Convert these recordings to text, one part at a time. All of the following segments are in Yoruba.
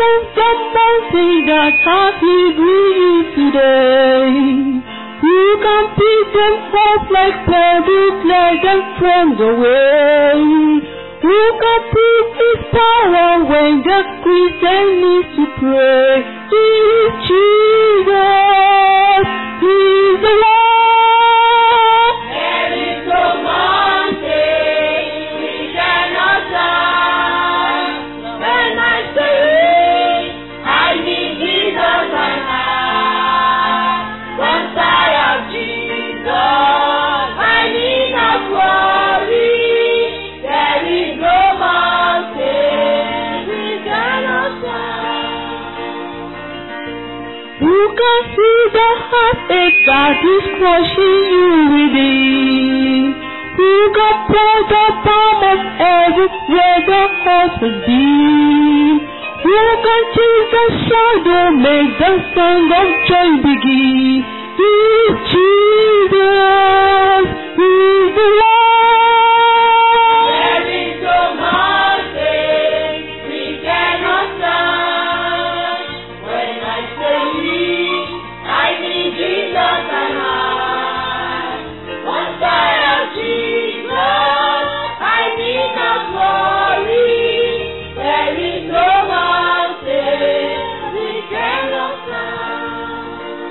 move the mountain that has with you today. You can pick them up like pebbles, let them from the way. You can put his power when the Christian needs to pray. He is Jesus. He is the Lord. There is no mountain we cannot climb. When I say I need Jesus and I, once I have Jesus, I need not worry. There is no mountain we cannot climb. You can see the heartache that is crushing you within. You can pour the palm of everywhere the heart has been. You can choose the shadow, make the song of joy begin. He is Jesus, He is the Lord. There is no mountain we cannot climb. When I say we, I need Jesus and I. Once I have Jesus, I need not worry. There is no mountain we cannot climb.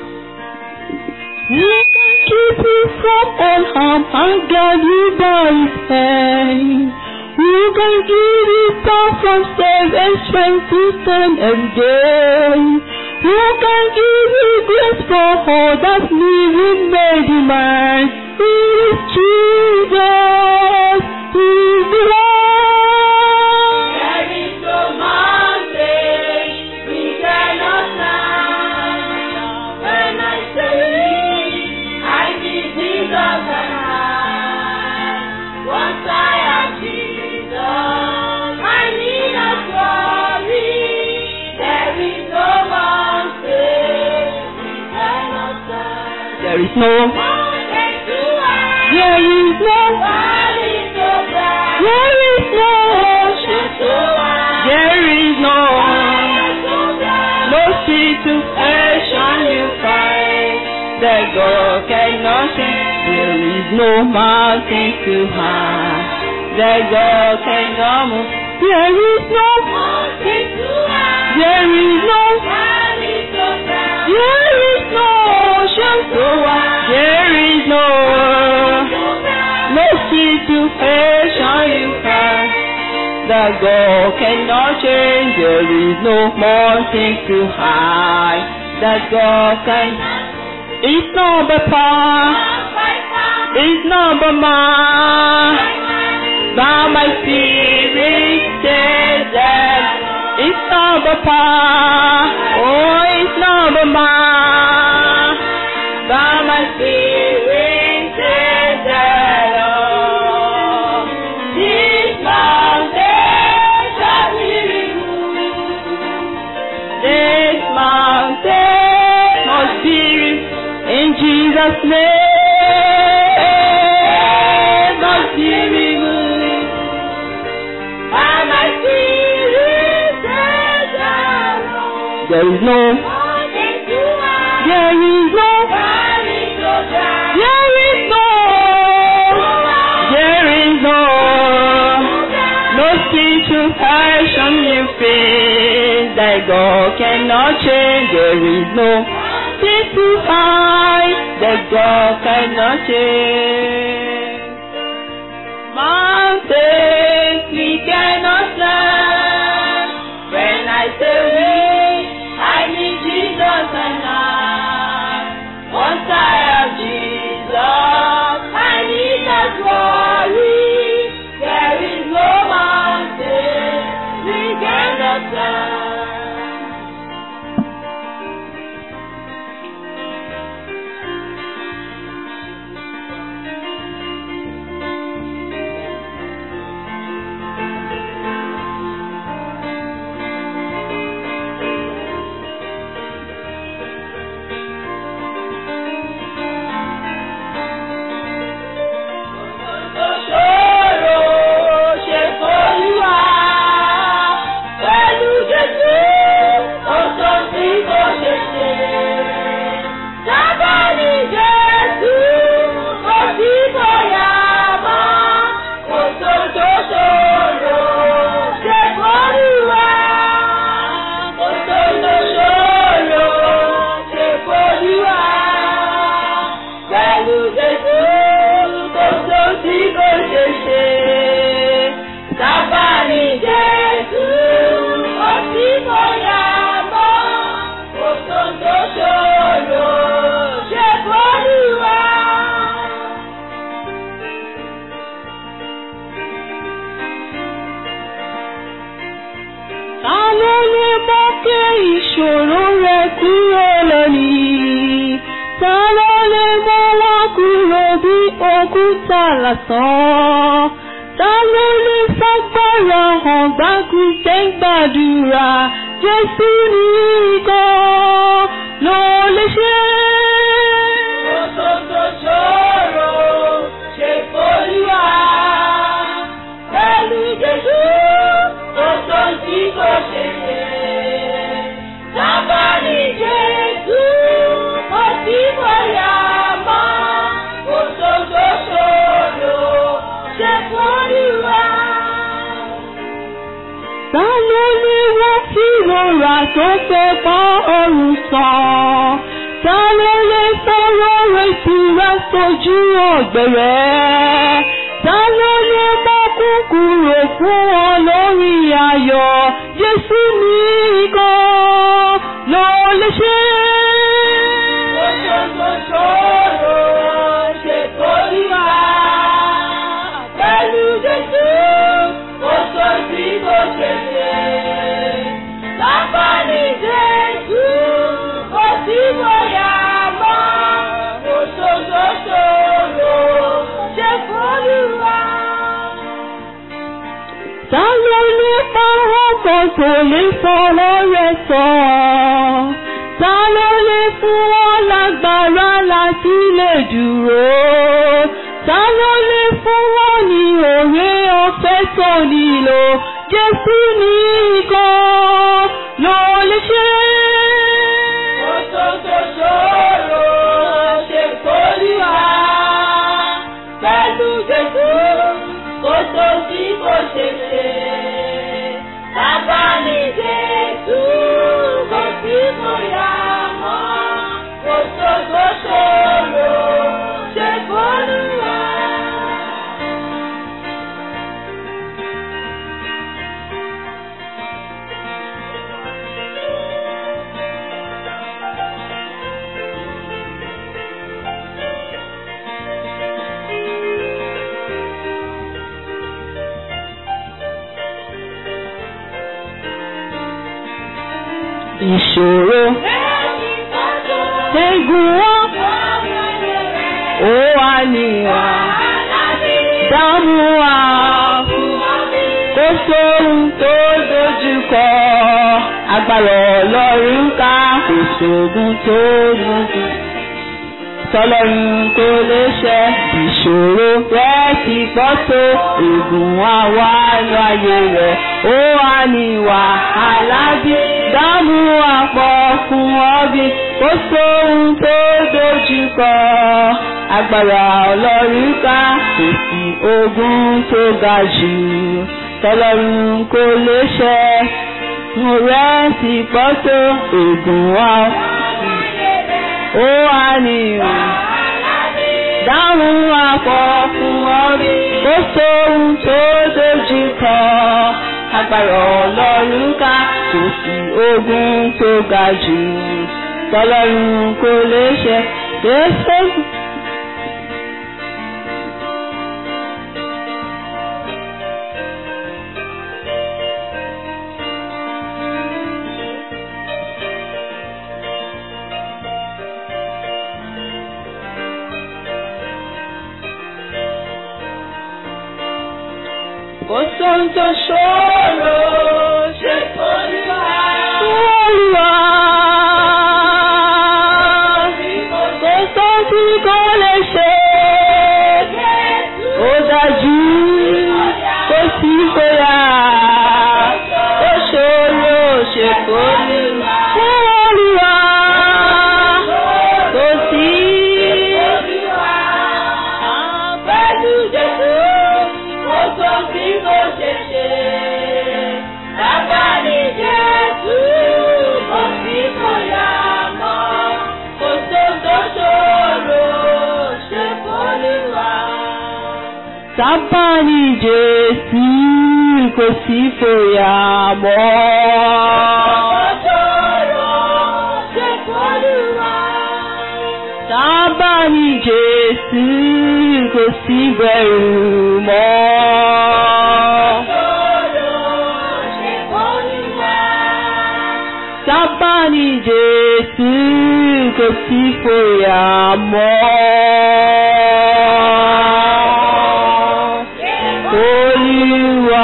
He can keep you from all harm and guide you by his hand. Who can give you power from self and strength to stand every day? Who can give you grace for all that living may demand? He is Jesus, He is the Lord. There is no mountain we cannot climb. When I say I need Jesus and I, once I have Jesus, I need not worry. There is no mountain we cannot climb. There is no, Mountain to high, there is no, valley so bright, there is no, ocean so wide, there is no. fire so bright. No situation you find that God cannot change. There is no mountain too high that God cannot move. There is no, Mountain to high, there is no, valley so bright, there is no ocean so wide. There is no, so bright. no situation you find that God cannot change. There is no mountain too high that God can. It's not by power, it's not by might, by my spirit says that it's not by power, oh, it's not by might, by my spirit says that oh, this mountain shall be removed. This mountain must be removed. In Jesus' name must be removed. By my spirit says the Lord. There is no, Mountain to high, there is no, valley so bright, there is no, there is no, no situation you face that God cannot change. There is no thing too high that God cannot change. Mountains we cannot climb. When I say we, I need Jesus and I. Once I have Jesus, I need not worry. There is no mountain we cannot climb. ìṣòro rẹ kúrò lónìí. Ta ló lè mú wá kúrò bí òkúta lásán? Ta ló lè fagbára hàn gbá Kristẹ́ gbàdúrà? Jésù nìkan ló lè ṣe. Òtòtò ṣòro ṣe f'Olúwa. Pẹ̀lú Jésù, kò tó tí kò ṣe ṣe. Sábà ní Jésù, kò sí bóyá mọ́. Òtòtò ṣòro ṣe f'Olúwa. Ta ló ní wọ́n tí rọra tó fẹ́ bá ọrùn sàn? Ta ló lè sọ̀rọ̀ rẹ̀ ìtura sójú ọ̀gbẹ̀rẹ̀? Ta ló lè mọ́ kúkúrò fún wọn lórí ayọ̀? Jésù nìkan ló lè ṣe. Òtòtò ṣòro ṣe f'Olúwa. Pẹ̀lú Jésù, kò tó tí kò ṣe ṣe. Lápá ní Jésù, kò sí bóyá mọ́. Òtòtò ṣòro ṣe f'Olúwa. Ta ló lè pa ọkọ̀ tó lè fọwọ́ rẹ̀ sọ? Ta ló lè fún wọn lágbára láti lè dúró? Ta ló lè fún wọn ní òwe ọ̀fẹ́ tó nílò? Jésù nìkan ló lè ṣe. Òtòtò ṣòro ṣe f'Olúwa. Pẹ̀lú Jésù, kò tó tí kò ṣe ṣe. Bàbá ní Jésù, kò sí bóyá mọ́. Òtòtò ṣòro ṣe f'Olúwa. Ìṣòro Lẹ́yìn tọ́jú, egun wọn ó wà níwà dámú wa kó sóhun tó dojúkọ agbára ọlọ́run ká kò sóògùn tó lójú tọlọ́run kò lè ṣe ìṣòro rẹ̀ ti gbọ́ tó ègún àwa láyé rẹ̀ ó wà ní wàhálà bí dámú àpọ̀ fún ọbí kó sóhun tó dojúkọ agbára ọlọ́run ká kò sí ogun tó ga jù tọlọ́run kò lè ṣe mo rẹ̀ ti gbọ́ tó ègún àwa ó wà ní dáhùn àpọ̀ fún ọrí kó sóhun tó dojú kọ agbára ọlọ́run ká kò sí ogun tó ga jù tọlọ́run kò lè ṣe Jésù. kò sóhun tó ṣòro ṣe Olúwa. Olúwa. Kò sóhun tí kò lè ṣe. Ó dájú kò sí bóyá. Ó ṣòro ṣe kò ní. Fún Olúwa. Kò sí. Pẹ̀lú Jésù, kò tó tí kò ṣe ṣe. Bàbá ní Jésù, kò sí bóyá mọ́. Kò tó tó ṣòro ṣe f'Olúwa. Sábà ní Jésù kò sí fòyà mọ́. Ṣòro ṣe f'Olúwa. Sábà ní Jésù kò sí bẹ̀rù mọ́. Ṣòro ṣe f'Olúwa. sábà ní Jésù kò sí fòyà mọ́. Olúwa.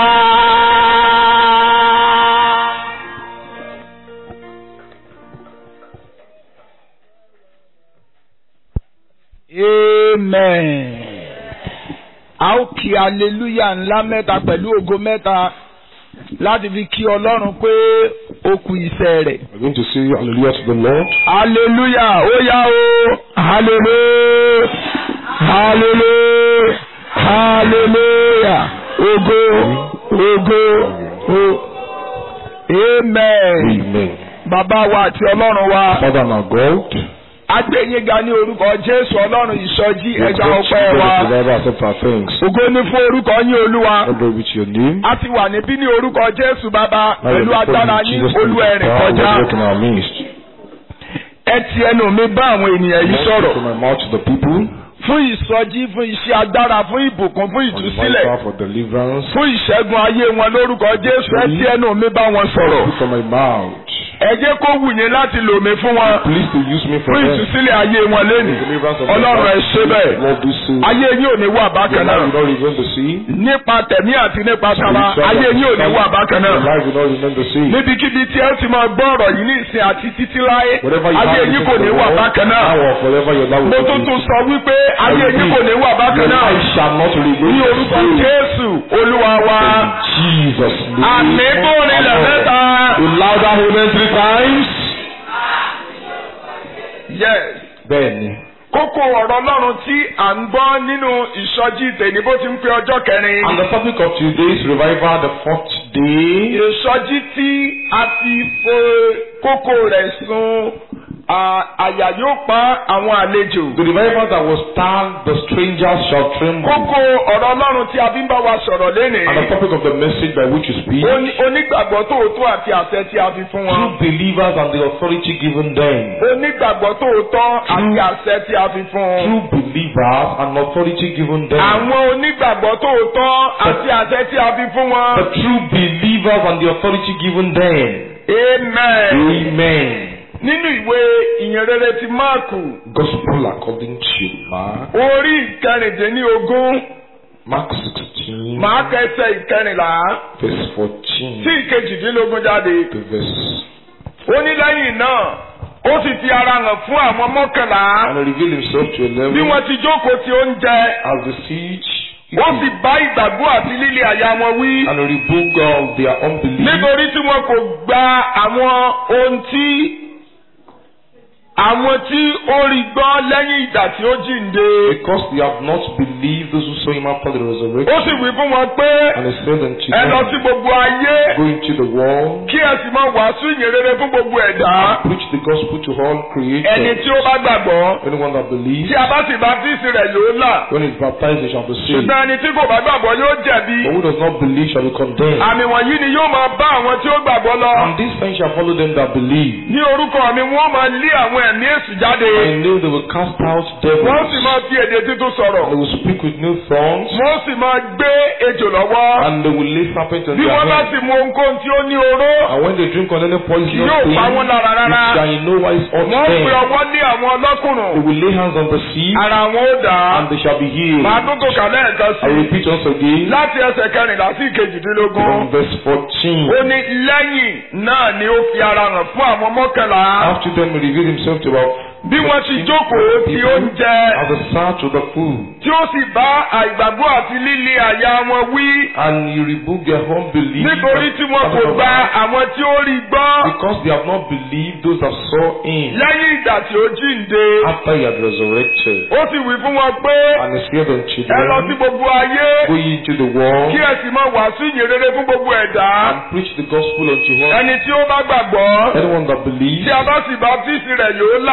Amen. A ó kí aleluya ńlá mẹ́ta pẹ̀lú ògo mẹ́ta láti fi kí Ọlọ́run pé ó kú iṣẹ́ rẹ̀. We're going to say hallelujah to the Lord. Aleluya ó yá o. Hallelujah. Hallelujah. Hallelujah. Ògo ògo o. Amen. Amen. Bàbá wa àti Ọlọ́run wa. Father and our God, Agbẹ́yìnga ní orúkọ Jésù Ọlọ́run ìsọjí we ẹja exalt you, ọpẹ́ God, wa. the Father, accept our thanks. Ògo ni fún orúkọ yín Olúwa. Honor with your name. A ti wà níbí ní orúkọ Jésù bàbá Now we pẹ̀lú agbára in yín Jesus' olú name, ẹ̀rìn power kọjá. will work in our midst. Ẹ ti ẹnu mi bá àwọn ènìyàn yìí Lord, sọ̀rọ̀. From my mouth to the people, Fún ìsọjí, fún iṣẹ́ agbára, fún ìbùkún, fún for the ìtúsílẹ̀, vital, for deliverance, fún ìṣẹ́gun ayé wọn lórúkọ Jésù. Ẹ ti ẹnu mi bá wọn sọ̀rọ̀. from my mouth. Ẹ jẹ́ kó wù yín láti lò mí fún wọn. Please to use me for Fún them. ìtúsílẹ̀ ayé wọn lénìí. Deliverance of Ọlọ́run ẹ ṣe bẹ́ẹ̀. Lord, do so. Ayé yín ò ní wà Your bákan life náà. will not remain the same. Nípa tẹ̀mí àti nípa tara, ayé yín ò ní wà bákan Your náà. life will not remain the same. níbikíbi tí ẹ ti máa gbọ́ ọ̀rọ̀ yìí ní ìsìn àti títí láé Whatever you ayé have yín in kò ní the wà world, bákan náà now or forever your life mo will tún not tún sọ wípé ayé yín kò ní wà bákan Your náà life shall not remain ní the orúkọ same. Jésù Olúwa wa In Jesus' name. àmì bóni lẹ̀ mẹ́ta You louder amen three times. yes Bẹ́ẹ̀ni. kókó ọ̀rọ̀ Ọlọ́run tí à ń gbọ́ nínú ìsọjí tèmi bó ti ń pé ọjọ́ kẹrin And the topic of today's revival, the fourth day, ìsọjí tí a ti fo kókó rẹ̀ sun à- àyà yóò pa àwọn àlejò. the revival that was stand, the strangers shall tremble. Kókó ọ̀rọ̀ Ọlọ́run tí a fi ń bá wa sọ̀rọ̀ lénìí. And the topic of the message by which you speak, Oní- Onígbàgbọ́ tòótọ́ àti àṣẹ tí a fi fún true wọn. believers and the authority given them. Onígbàgbọ́ tòótọ́ àti àṣẹ tí a fi fún wọn. True believers and authority given them. Àwọn onígbàgbọ́ tòótọ́ àti àṣẹ tí a fi fún The wọn. true believers and the authority given them. Amen. Amen. Nínú ìwé ìyìnrere ti Máàkù, Gospel according to Mark, orí ìkẹrìndínlógún, Mark 16, màá kẹsẹ̀ ìkẹrìnlá verse sí 14 ìkejìdínlógún jáde. to verse Ó ní lẹ́yìn náà, ó sì fi ara hàn fún àwọn mọ́kànlá. and reveal himself to bí eleven wọ́n ti jókòó ti oúnjẹ as the siege ó sì bá ìgbàgbọ́ àti líle àyà wọn wí and rebuke of their unbelief nítorí tí wọn kò gba àwọn ohun tí àwọn tí ó rí gbọ́ lẹ́yìn ìgbà tí ó jíǹde because they have not believed those who saw him after the ó resurrection. sì wí fún wọn pé And he said unto ẹ lọ sí them, gbogbo ayé Go into the world, kí ẹ sì máa wàásù ìyìnrere fún gbogbo ẹ̀dá preach the gospel to all ẹni creatures. tí ó bá gbàgbọ́ Anyone that believes, tí a bá sì baptisi rẹ̀ yóò là when he is baptized, he shall be saved. ṣùgbọ́n ẹni tí kò bá gbàgbọ́ yóò jẹ̀bi But who does not believe shall be condemned. àmì wọ̀nyí ni yóò máa bá àwọn tí ó gbàgbọ́ lọ. And these signs shall follow them that believe. ní orúkọ mi wọ́n máa lé àwọn ẹ̀mí èṣù jáde I know they will cast out devils. wọ́n sì máa fi èdè tuntun sọ̀rọ̀ They will speak with new tongues. wọ́n sì máa gbé ejò lọ́wọ́ And they will lay serpents on bí their wọ́n bá heads. sì mu ohunkóhun tí ó ní oró And when they drink on any poisonous yóò thing, pa wọ́n lára rárá it shall in no wise hurt wọ́n them. pe ọwọ́ lé àwọn They ọlọ́kùnrin will lay hands on the sick, ara wọn ó dà á and they shall be healed. màá tó kò kà lẹ́ẹ̀kan I sí i repeat once again, láti ẹsẹ̀ kẹrìnlá sí ìkejìdínlógún from verse ó 14. ní lẹ́yìn náà ni ó fi ara hàn fún àwọn mọ́kànlá After them, he revealed himself to about bí wọ́n ti jókòó ti oúnjẹ as a search of the food, tí ó sì bá àìgbàgbọ́ àti líle àyà wọn wí and he rebuked their unbelief. nítorí tí wọn kò gba àwọn tí ó rí gbọ́ Because they have not believed those that saw him lẹ́yìn ìgbà tí ó jíǹde after he had resurrected. ó sì wí fún wọn pé And he said unto ẹ lọ sí them, gbogbo ayé Go ye into the world kí ẹ sì máa wàásù ìyìnrere fún gbogbo ẹ̀dá and preach the gospel unto all. ẹni tí ó bá gbàgbọ́ Anyone that believes, tí a bá sì baptisi rẹ̀ yóò là when he is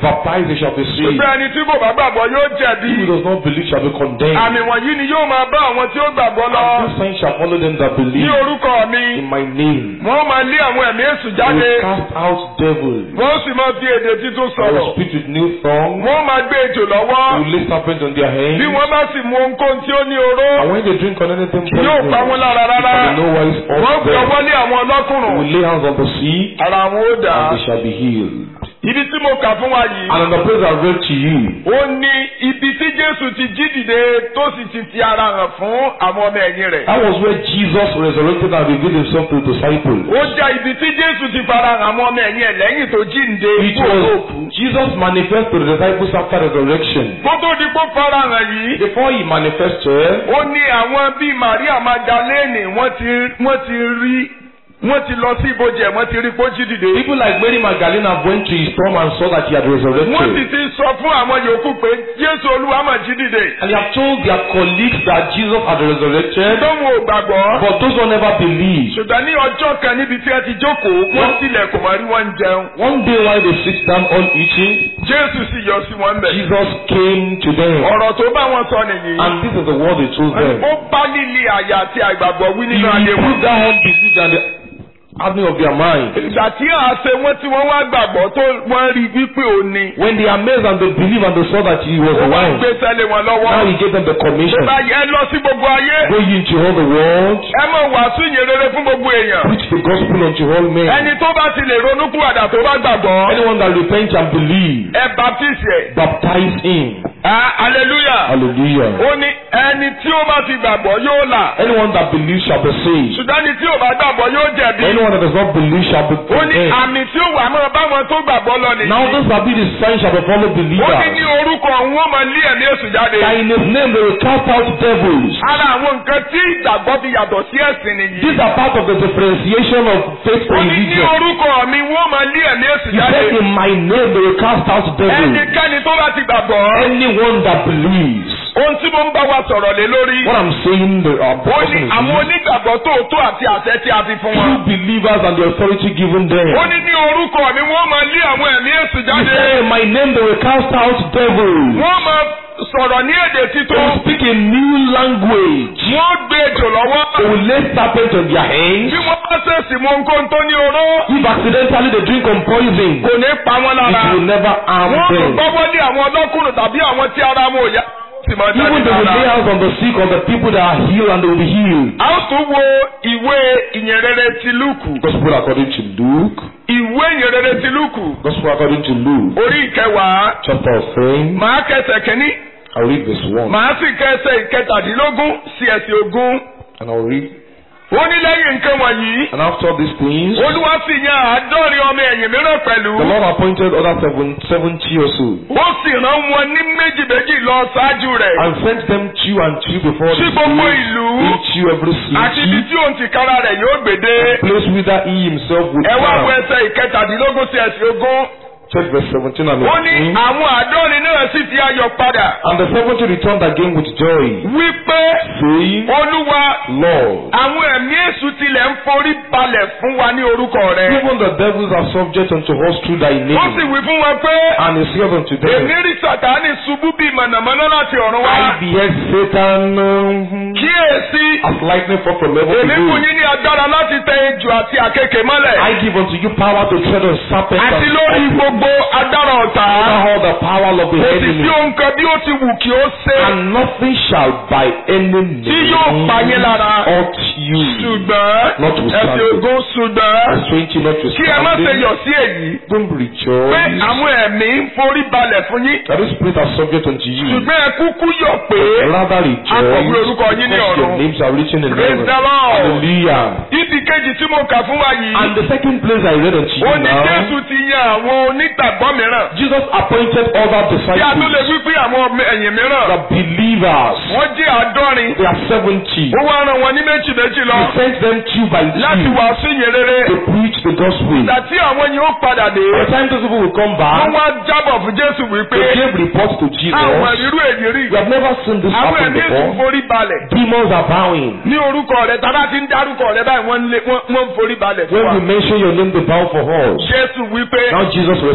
baptized, they shall be saved. Ṣùgbọ́n ẹni tí kò bá gbàgbọ́ yóò jẹ̀bi. He who does not believe shall be condemned. Àmì wọ̀nyí ni yóò máa bá àwọn tí ó gbàgbọ́ lọ. And these signs shall follow them that Ní believe orúkọ mi, in my name. wọ́n máa lé àwọn ẹ̀mí èṣù They jáde. will cast out devils. Wọ́n sì máa fi èdè títún They will sọ̀rọ̀. speak with new tongues. Wọ́n máa gbé ejò They lọ́wọ́. will lay serpents on their hands. Bí wọ́n bá sì mu ohunkóhun tí ó ní oró, And when they drink on anything poison, yóò pa wọ́n lára it rárá. shall in no wise Wọ́n hurt fi them. ọwọ́ lé àwọn They ọlọ́kùnrùn. will lay hands on the sick, Ara àwọn ó dà. and they shall be healed. Ibi tí mo kà fún wa yìí. And on the place I read to you, Ó ní ibi tí Jésù ti jí dìde tó sì ti fi ara hàn fún àwọn ọmọ ẹ̀yìn rẹ̀. that was where Jesus resurrected and revealed himself to the disciples. Ó jẹ́ ibi tí Jésù ti fara hàn àwọn ọmọ ẹ̀yìn ẹ̀ lẹ́yìn tó jíǹde It kúrò was lóòkú. Jesus manifest to the disciples after resurrection. Kó tó di kó fara hàn yìí. Before he manifested, Ó ní àwọn bíi Màríà Magdalene wọ́n ti wọ́n ti rí wọ́n ti lọ sí ibojì ẹ̀ wọ́n ti rí kó jí dìde. people like Mary Magdalene have went to his tomb and saw that he had Wọ́n sì resurrected. ti sọ fún àwọn yòókù pé Jésù Olúwa mà jí dìde. And they have told their colleagues that Jesus had resurrected, Tóun ò gbàgbọ́. but those who never believed. Ṣùgbọ́n ní ọjọ́ kan níbi tí ẹ ti jókòó, wọ́n tilẹ̀kùn mọ́ rí wọ́n ń jẹun. One day while they sit down all eating, Jésù sì yọ sí wọn bẹ̀. Jesus came to them. Ọ̀rọ̀ tó bá wọn sọ nìyí. And this is the word he told them. Ó bá líle àyà àti àìgbàgbọ́ wí He nínú ayé wọn. proved that unbelief and the hardening of their mind. Ìgbà tí a ṣe wọ́n tí wọ́n wá gbàgbọ́ tó wọ́n rí wípé ó ní. When they amazed and they believed and they saw that he was Ó the wá one, gbé sẹ́lẹ̀ wọn lọ́wọ́. now he gave them the Tó commission. bá yẹ lọ sí gbogbo ayé. Go ye into all the world, Ẹ mọ̀ wàásù ìyìn rere fún gbogbo èèyàn. preach the gospel unto all men. Ẹni tó bá ti lè ronúkúwàdà tó bá gbàgbọ́. Anyone that repents and believes, Ẹ baptise ẹ̀. baptize him. Ah, Hallelujah. Hallelujah. Ó ní ẹni tí ó bá ti gbàgbọ́ yóò là. Anyone that believes shall be saved. Ṣùgbọ́n ẹni tí ò bá gbàgbọ́ yóò jẹ̀bi. Anyone that does not believe shall be Ó ní condemned. àmì tí ó wà máa báwọn tó gbàgbọ́ lọ nìyí. Now this shall be the sign shall follow Ó ní ní believers. orúkọ òun ó máa lé ẹ̀mí èṣù jáde. That in his name they will cast out devils. Ara àwọn nǹkan tí ìgbàgbọ́ fi yàtọ̀ sí ẹ̀sìn nìyí. These are part of the differentiation of faith Ó and ní ní religion. orúkọ mi wọ́n máa lé ẹ̀mí èṣù He jáde. said in my name they will cast out devils. Ẹnikẹ́ni tó bá ti gbàgbọ́. Anyone that believes. Ohun tí mo ń bá wa sọ̀rọ̀ lé lórí. What I'm saying, the uh, Ó person ní is àwọn this. onígbàgbọ́ tòótọ́ àti àṣẹ tí a fi fún true wọn. believers and the authority given them. Ó ní ní orúkọ mi wọ́n máa lé àwọn ẹ̀mí èṣù He jáde. said in my name they will cast out devils. Wọ́n máa sọ̀rọ̀ ní èdè They títún. will speak a new language. Wọ́n gbé ejò lọ́wọ́. They will lay serpents on their hands. Bí wọ́n bá ṣèṣì mú nǹkan tó ní oró. If accidentally they drink on poison, Kò ní pa wọ́n lára. it will never harm Wọ́n tún them. gbọ́wọ́ lé àwọn ọlọ́kùnrin tàbí àwọn tí ara wọn ò yá. Sì máa jáde Even they will lay lára. hands on the sick or the people that are healed and they will be healed. A ó tún wo ìwé ìyìnrere ti Lúùkù. Gospel according to Luke. Ìwé ìyìnrere ti Lúùkù. Gospel according to Luke. Orí ìkẹwàá. Chapter of ten. Màá kẹsẹ̀ kínní. I'll read verse one. Màá sì kẹsẹ̀ ìkẹtàdínlógún sí ẹsẹ̀ ogún. And I'll read. Ó ní lẹ́yìn nǹkan wọ̀nyí. And after these things, Olúwa sì yan àádọ́rin ọmọ ẹ̀yìn mìíràn pẹ̀lú. the Lord appointed other seven, seventy or so. Ó sì rán wọn ní méjì méjì lọ ṣáájú rẹ̀. and sent them two and two before the Sí gbogbo sea, ìlú. into every Àti ibi city, tí òun ti kára rẹ̀ yóò gbèdé. place whither he himself would Ẹ wá wo come. ẹsẹ̀ ìkẹtàdínlógún sí ẹsẹ̀ ogún. Check verse 17 and Ó ní 18. àwọn àádọ́rin náà sì fi ayọ̀ padà. And the seventy returned again with joy, Wípé saying, Olúwa Lord, àwọn ẹ̀mí èṣù tilẹ̀ ń forí balẹ̀ fún wa ní orúkọ rẹ̀. even the devils are subject unto us through thy Ó sì name. wí fún wọn pé And he said unto èmi them, rí Sàtánì ṣubú bíi mọ̀nàmọ́ná láti ọ̀run wá. I beheld Satan um, Kíyèsí, as lightning fall from heaven èmi fún below. yín ní agbára láti tẹ ejò àti àkekè mọ́lẹ̀. I give unto you power to tread on serpents Àti and lórí scorpions, gbogbo agbára ọ̀tá. over all the power of the Kò sì enemy. sí ohun kan bí ó ti wù kí ó ṣe. and nothing shall by any Tí yóò pa yín lára. hurt you. Ṣùgbọ́n Notwithstanding. ẹ̀sìn ogún ṣùgbọ́n Verse 20 not to kí ẹ má ṣe yọ̀ sí èyí. Don't Pé rejoice àwọn ẹ̀mí ń forí balẹ̀ fún yín. that the spirit are subject unto you. Ṣùgbọ́n ẹ kúkú yọ̀ pé Rather akọ̀wé rejoice orúkọ yín ní because your ọ̀run. names are written in Praise heaven. the Lord. Hallelujah. Ibi kejì tí mo kà fún wa yìí. And the second place I read unto you Ó ní now, Jésù ti yan àwọn onígbàgbọ́ mìíràn. Jesus appointed other Tí a tún lè disciples, wí pé àwọn ọmọ ẹ̀yìn mìíràn. the believers. Wọ́n jẹ́ àádọ́rin. They are seventy. Ó wá rán wọn ní méjì méjì lọ. He sent them two by Láti two wàásù ìyìn rere. to preach the gospel. Ìgbà tí àwọn yìí ó padà dé. By the time those people will come Wọ́n back, wá jábọ̀ fún Jésù wípé. they gave report to Jesus. Àwọn ìrírú èyí rí. We have never seen this Àwọn happen ẹ̀mí èsì before. forí balẹ̀. Demons are bowing. Ní orúkọ rẹ̀ tàbá ti ń dárúkọ rẹ̀ báyìí wọ́n ń lé- wọ́n- wọ́n ń forí balẹ̀ fún When wa. we mention your name, they bow for us. Jésù wípé. Now Jesus Ó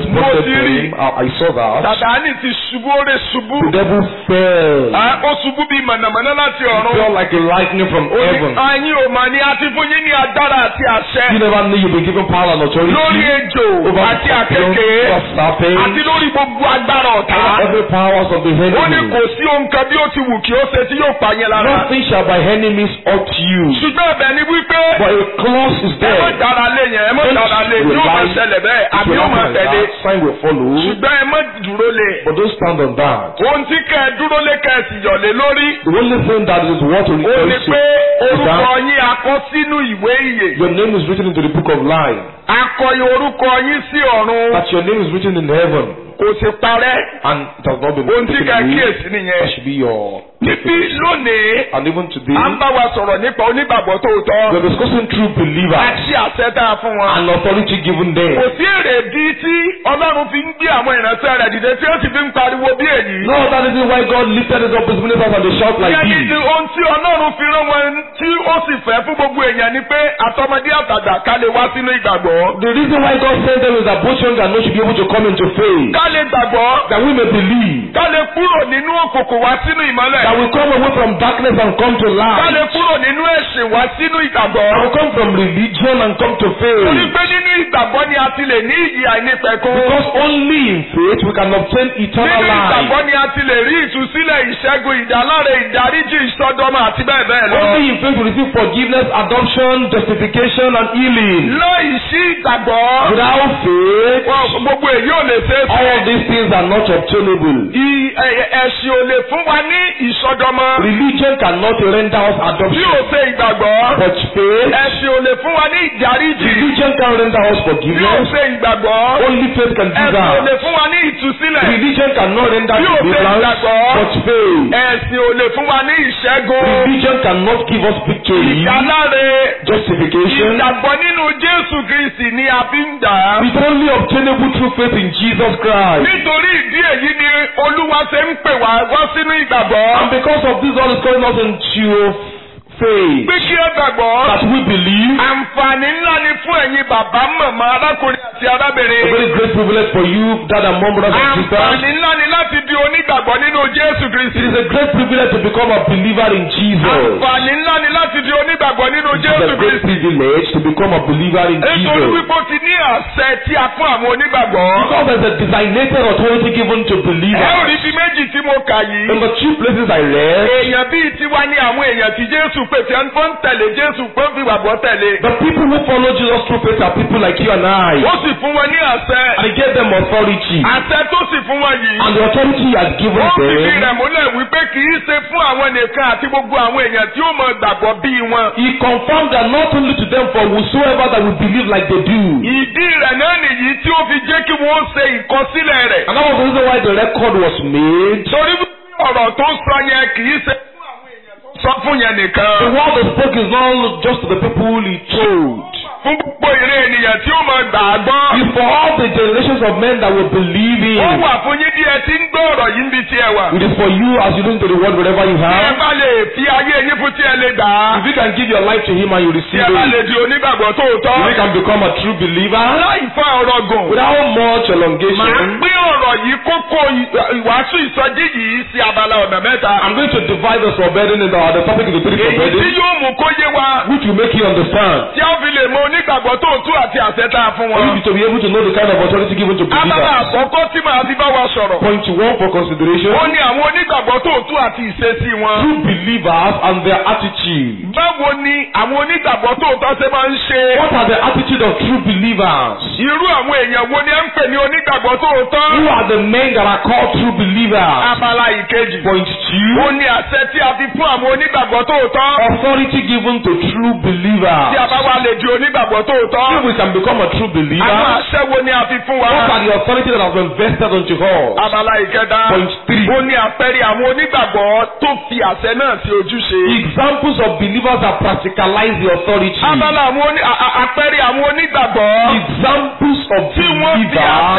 responded Mo ti to rí. him. I, I saw that. Sàtáánì ti ṣubú ó lè ṣubú. The devil fell. Ah, Ó ṣubú bíi mọ̀nàmọ́ná láti He ọ̀run. fell like a lightning from Ó ní, heaven. Ayin ò mà ní àti fún yín ní agbára àti àṣẹ. You never knew you've been given power and authority Lórí ejò over àti scorpions, àkekèé. over serpents, Àti lórí gbogbo agbára ọ̀tá. every powers of the Ó ní enemy. kò sí ohun kan bí ó ti wù kí ó ṣe tí yóò pa yín lára. Nothing shall by enemies hurt you. Ṣùgbọ́n ẹ̀bẹ̀ ni wípé But a clause is ẹ má there. dára lé yẹn, ẹ má dára lé yóò máa ṣẹlẹ̀ bẹ́ẹ̀ It àbí will yóò máa happen like tẹ̀lé. that. Sign will follow. Ṣùgbọ́n ẹ má dúró lé. But don't stand on that. Ohun tí kẹ́ ẹ dúró lé kẹ́ ẹ sì yọ̀ lé lórí. The only thing that is what to Ó ní rejoice pé to is orúkọ that yín akọ sínú ìwé ìyè. your name is written into the book of life. Akọyọ orúkọ yín sí ọ̀run. That your name is written in heaven. Kò sì parẹ́. And it has not been Ohun tí taken kẹ́ ẹ away. kíyèsí That nìyẹn. should be your Níbí lónìí, And even today, à ń bá wa sọ̀rọ̀ nípa onígbàgbọ́ tòótọ́. we're discussing true believers Àti àṣẹ tá a fún wọn. and authority given them. Kò sí èrèdí tí Ọlọ́run fi ń gbé àwọn ìránṣẹ́ rẹ̀ dìde tí ó sì fi ń pariwo bí èyí. No, that is why God lifted us up his ministers and they shout like Ìyẹn ní this. ohun tí Ọlọ́run fi rán wọn tí ó sì fẹ́ fún gbogbo èèyàn ni pé àtọmọdé àtàgbà ká lè wá sínú ìgbàgbọ́. The reason why God sent them is that both young and old should be able to come into faith. Ká lè gbàgbọ́. That we may believe. Ká lè kúrò nínú òkùnkùn wá sínú ìmọ́lẹ̀. That we come away from darkness and come to Ká lè light. kúrò nínú ẹ̀sìn wá sínú ìgbàgbọ́. That we come from religion and come to Torí faith. pé nínú ìgbàgbọ́ ni a ti lè ní ìyè àìnípẹ̀kun. Because only in faith we can obtain eternal Nínú ìgbàgbọ́ life. ni a ti lè rí ìtúsílẹ̀ ìṣẹ́gun ìdáláre ìdáríjì ìsọdọmọ àti bẹ́ẹ̀ bẹ́ẹ̀ lọ. Only in faith we receive forgiveness, adoption, justification, and healing. Láì sí ìgbàgbọ́. Without faith, Wọ́n gbogbo èyí ò lè ṣeé ṣe. all of these things are not obtainable. I- ẹ- ẹ̀sìn ò lè fún wa ní ìsọdọmọ. Religion cannot render us Bí ò adoption. ṣe ìgbàgbọ́. But faith, Ẹ̀sìn ò lè fún wa ní ìdáríjì. religion can render us Bí ò forgiveness. ṣe ìgbàgbọ́. Only faith can do Ẹ̀sìn ò lè that. fún wa ní ìtúsílẹ̀. Religion cannot render Bí ò ṣe deliverance. ìgbàgbọ́. But faith, Ẹ̀sìn ò lè fún wa ní ìṣẹ́gun. religion cannot give us victory, Ìdáláre. justification. Ìgbàgbọ́ nínú Jésù Kristì ni a fi ń gbà á. It's only obtainable through faith in Jesus Christ. Nítorí ìdí èyí ni Olúwa ṣe ń pè wá wá sínú ìgbàgbọ́. And because of this, God is calling us into faith. Pé kí ẹ gbàgbọ́. That we believe. Àǹfààní ńlá ni fún ẹ̀yin bàbá màmá arákùnrin àti A arábìnrin. very great privilege for you, dad and mom, brothers and sisters. Àǹfààní ńlá ni láti di onígbàgbọ́ nínú Jésù It Kristi. is a great privilege to become a believer in Jesus. Àǹfààní ńlá ni láti di onígbàgbọ́ nínú It is Jésù a great Kristi. privilege to become a believer in Nítorí Jesus. wípé ó ti ní àṣẹ tí a fún àwọn onígbàgbọ́. Because there's a designated authority given to Ẹ ò believers. rí bí méjì tí mo kà yìí. In the two places I read, Èèyàn bíi tiwa ní àwọn èèyàn tí Jésù pèsè ń fọ́n tẹ̀lé Jésù pé ń fi wàgbọ́ tẹ̀lé. the people who follow Jesus through faith are people like you and I. Ó sì fún wọn ní àṣẹ. And he gave them authority. Àṣẹ tó sì fún wọn yìí. And the authority he has given Ó fìdí them, rẹ̀ múlẹ̀ wípé kì í ṣe fún àwọn nìkan àti gbogbo àwọn èèyàn tí ó mọ gbàgbọ́ bíi wọn. he confirmed that not only to them, for whosoever that will believe like they do. Ìdí rẹ̀ náà nìyí tí ó fi jẹ́ kí wọ́n ṣe ìkọsílẹ̀ rẹ̀. And that was the reason why the record was made. Torí wípé ọ̀rọ̀ tó sọ yẹn kì í ṣe fún àwọn èèyàn tó sọ fún yẹn The nìkan. word he spoke is not just to the people he told. Fún gbogbo ìrè ènìyàn tí ó mọ gbà á gbọ́. It's for all the generations of men that will believe Ó in. wà fún yín bí ẹ ti ń gbọ́ ọ̀rọ̀ yìí níbi tí ẹ wà. It is for you as you listen to the word wherever you Tí ẹ have. bá lè fi ayé yín fún tí ẹ lè gbà á. If you can give your life to him and you Tí receive ẹ bá it, lè di onígbàgbọ́ tòótọ́. if you can become a true believer Láì fa ọ̀rọ̀ gùn. without much Màá elongation. pín ọ̀rọ̀ yìí kókó ì- ìwàásù ìsọjí yìí sí abala ọ̀nà mẹ́ta. I'm going to divide the forbidden in the, the topic of the three Èyí tí forbidden, yóò mú kó yé wa. which will make you understand. Tí a fi lè mọ onígbàgbọ́ tó tú àti àṣẹ tá a fún For wọn. you to be able to know the kind of authority given to Abala believers. àkọ́kọ́ tí màá fi bá wa sọ̀rọ̀. Point one for consideration. Ó ní àwọn onígbàgbọ́ tó tú àti ìṣesí wọn. True believers and their attitude. Báwo ni àwọn onígbàgbọ́ tó tọ́ ṣe máa ń ṣe? What are the attitude of true believers? Irú àwọn èèyàn wo ni ẹ ń pè ní onígbàgbọ́ tó tọ́? Who are the men that are called true believers? Abala ìkejì. Point two. Ó ní àṣẹ tí a fi fún àwọn onígbàgbọ́ tó tọ́. Authority given to true Tí a believers. bá wá lè di onígbàgbọ́ tó tọ́. If we can become a true Àwọn believer, àṣẹ wo ni a fi fún wa? what are the authority that has been vested unto us? Abala ìkẹta. Point three. Ó ní àpẹẹrẹ àwọn onígbàgbọ́ tó fi àṣẹ náà sí ojúṣe. Examples of believers that practicalize the authority. Abala àwọn oní à- à- àpẹẹrẹ àwọn onígbàgbọ́ Examples of tí wọ́n fi àṣẹ believers tá a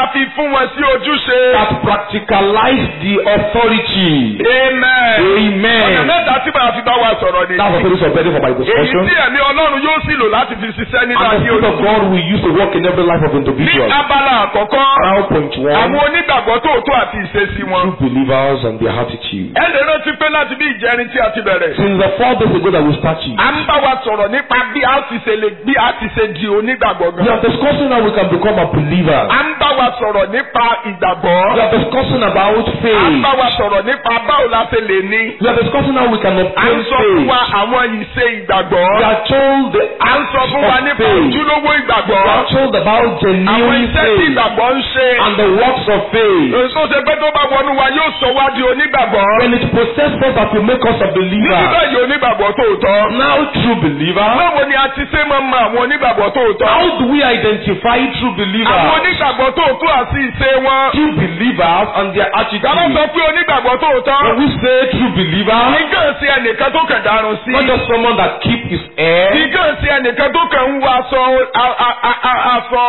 fi fún wọn sí ojúṣe. that practicalize the authority. amen. ọ̀nà Amen. mẹ́ta tí màá fi bá wa sọ̀rọ̀ ni. That's the purpose of ready for my èyí discussion. tí ẹ̀mí ọlọ́run yóò sì lò láti fi ṣiṣẹ́ nínú And the ayé Spirit of olùkọ́. God will use to work in every life of ní individuals. abala àkọ́kọ́ Now point àwọn one, onígbàgbọ́ tòótọ́ àti ìṣesí wọn. true believers and their attitude. ẹ lè rántí pé láti bí ìjẹrin tí a ti bẹ̀rẹ̀. Since the four days ago that we started, a ń bá wa sọ̀rọ̀ nípa bí a ti ṣe lè bí a ti ṣe di onígbàgbọ́ we gan. are discussing how we can become a believer. a ń bá wa sọ̀rọ̀ nípa ìgbàgbọ́. We are discussing about a ń faith. bá wa sọ̀rọ̀ nípa báwo la ṣe lè ní. We are discussing how we can a ń obtain sọ fún faith. wa àwọn ìṣe ìgbàgbọ́. We are told the a ń sọ fún wa acts of nípa faith. ojúlówó ìgbàgbọ́. We are told about àwọn genuine iṣẹ́ tí faith ìgbàgbọ́ ń ṣe. and the works of faith. èso ṣe pé tó bá wọnú wa yóò sọ wá di onígbàgbọ́. When it possesses us that will make us a níbi believer. báyìí onígbàgbọ́ tòótọ́. Now true believer. báwo ni a ti ṣe máa mọ àwọn onígbàgbọ́ tòótọ́. How do we identify true àwọn believers? onígbàgbọ́ tòótọ́ àti ìṣe wọn. True believers and their Tàbá sọ attitude. pé onígbàgbọ́ tòótọ́. When we say true believer, Ìgàn sí ẹnìkan tó kàn dárun sí. not just someone that keep his hair, Ìgàn sí ẹnìkan tó kàn ń wọ aṣọ a- a- a- a- aṣọ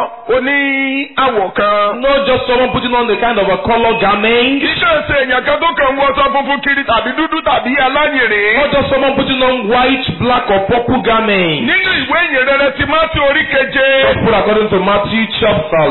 oní àwọ̀ kan. not just someone putting on the kind of a color garment, Ìgàn sí èèyàn kan tó kàn ń wọ aṣọ funfun kiri tàbí dúdú tàbí aláyèrè. not just someone putting on white, black or purple garment. Nínú ìwé ìyìn rere ti Mátí orí keje. Gospel according to Matthew chapter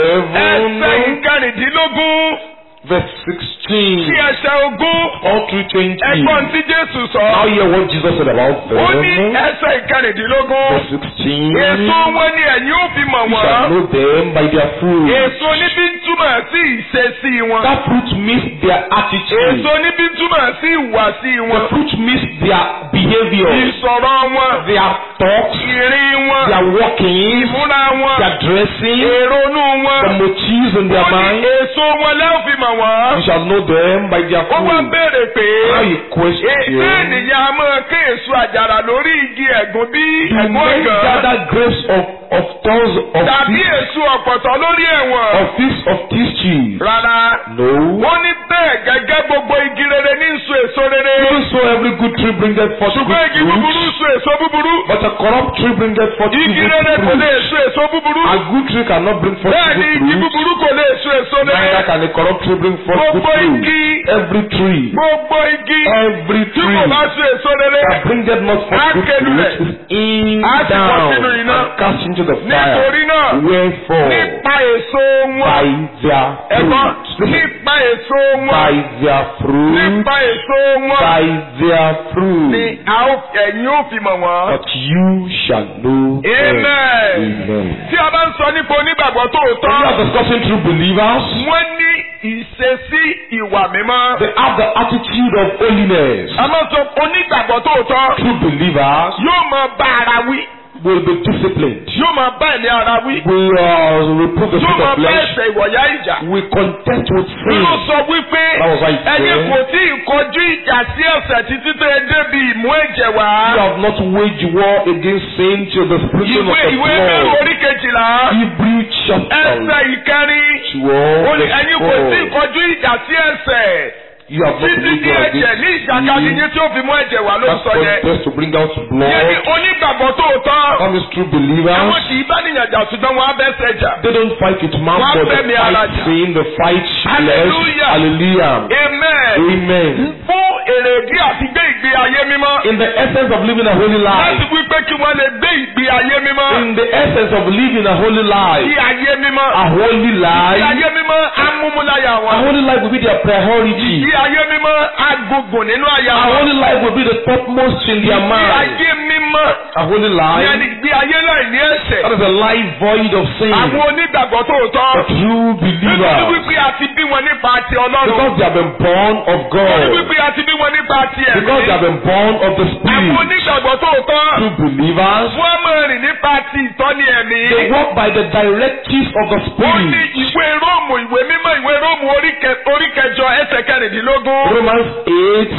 Ẹsẹ̀ 7, ìkẹrìndínlógún verse sí 16, ẹsẹ̀ ogún. all through 20. Ẹ̀gbọ́n tí Jésù sọ. Now hear what Jesus said about Ó ní them. ẹsẹ̀ ìkẹrìndínlógún. Verse 16. Èso wọn ni ẹ̀yin ó fi mọ̀ You shall wọ́n. know them by their fruit. Èso níbí ń túmọ̀ sí ìṣesí wọn. That fruit means their attitude. Èso níbí ń túmọ̀ sí ìhùwàsí The wọn. fruit means their behavior, Ìsọ̀rọ̀ wọn. their thoughts, Ìrìn wọn. their walking, Ìmúra wọn. their dressing, Èrònú wọn. the motives in their Ó ní mind. èso wọn lẹ́ẹ̀ fi mọ̀ You wọ́n. shall know them by their Ó wá fruit. béèrè pé. Now you Ṣé question. ènìyàn a máa ké èso àjàrà lórí igi ẹ̀gún bí Do ẹ̀gún men ọ̀gàn? gather grapes of, of thorns of Tàbí figs, èso ọ̀pọ̀tọ́ lórí ẹ̀wọ̀n? of figs of tissues? Rárá. No. Wọ́n ní bẹ́ẹ̀ gẹ́gẹ́ gbogbo igi rere ní so èso rere. Even so every good tree bringeth forth good Ṣùgbọ́n igi búburú fruit, so èso búburú. but a corrupt tree bringeth forth Igi evil rere kò lè fruit. so èso búburú. A good tree cannot bring forth Bẹ́ẹ̀ ni igi evil fruit, búburú kò lè so èso neither rere. can a corrupt tree bring forth good Gbogbo fruit. igi Every tree, gbogbo igi every tí kò tree bá so èso rere. that bringeth not forth good Ákẹ́lù fruit rẹ̀. is in Á sì bọ́ down sínú iná. and cast into the fire. Nítorí náà Wherefore, nípa èso by wọn. their Ẹ̀gbọ́n fruit, nípa èso by wọn. their fruit, Nípa èso wọn. by their fruit, Ni a ó ẹ̀yin ó fi mọ̀ wọ́n. that you shall know them. Amen. Amen. Tí a bá ń sọ nípa onígbàgbọ́ When we tòótọ́. are discussing true believers, Wọ́n ní ìṣesí ìwà mímọ́. they have the attitude of holiness. A máa sọ onígbàgbọ́ tòótọ́. True believers Yóò máa bá ara wí. will be disciplined. Yóò máa bá ẹ̀mí ara wí. We uh, reprove the Yóò spirit máa of bá flesh. ẹsẹ̀ ìwọ̀yá ìjà. We contest with sin. Yóò sọ wípé That was why he ẹ̀yin said- kò tí ì kọjú ìjà sí ẹ̀ṣẹ̀ títí tó ẹ débi ìmú ẹ̀jẹ̀ wá. You have not waged war against sin till the sprinkling Ìwé of the ìwé mẹ́rin blood. orí kejìlá. Hebrew chapter Ẹsẹ̀ ìkẹrin. twelve Ó ní verse ẹ̀yin kò tí ì four. kọjú ìjà sí ẹ̀ṣẹ̀. You have not Títí waged di war ẹ̀jẹ̀ against ní ìjàkadì sin. yín tí ó fi mú ẹ̀jẹ̀ wá ló ń That sọ yẹn. contest to bring out Yẹ́nì blood. onígbàgbọ́ tòótọ́. That is true Àwọn believers. kì í bá nìyàn jà ṣùgbọ́n wọn á bẹ́ sẹ́jà. They don't fight with man, Wọ́n but fẹ́ mi they ara fight jà. sin, they fight flesh. Hallelujah. Hallelujah. Amen. Amen. Fún èrèdí àti gbé ìgbé ayé mímọ́. In the essence of living a holy Láti life, wí pé kí wọ́n lè gbé ìgbé ayé mímọ́. in the essence of living a holy Bí life, ayé mímọ́. a holy Bí life, ayé mímọ́ á múmúláyà a wọn. holy life will be their priority. Bí ayé mímọ́ á gùngùn nínú àyà A wọn. holy life will be the topmost in their Bí mind. ayé mímọ́. A holy Yẹ́nì life, bí ayé láì ní ẹ̀ṣẹ̀. that is a life void of sin. Àwọn onígbàgbọ́ A tòótọ́. true Nítorí believer, wípé a ti bí wọn nípa ti Ọlọ́run. because they have been born of Nítorí God, wípé a ti bí wọn nípa ti ẹ̀mí. because they have been born of the Àwọn Spirit. onígbàgbọ́ tòótọ́. True believers, Wọ́n máa rìn nípa ti ìtọ́ni ẹ̀mí. they walk by the directives of the Ó ní Spirit. ìwé Róòmù ìwé mímọ́ ìwé Róòmù orí kẹ- orí kẹjọ ẹsẹ̀ kẹrìndínlógún. Romans 8,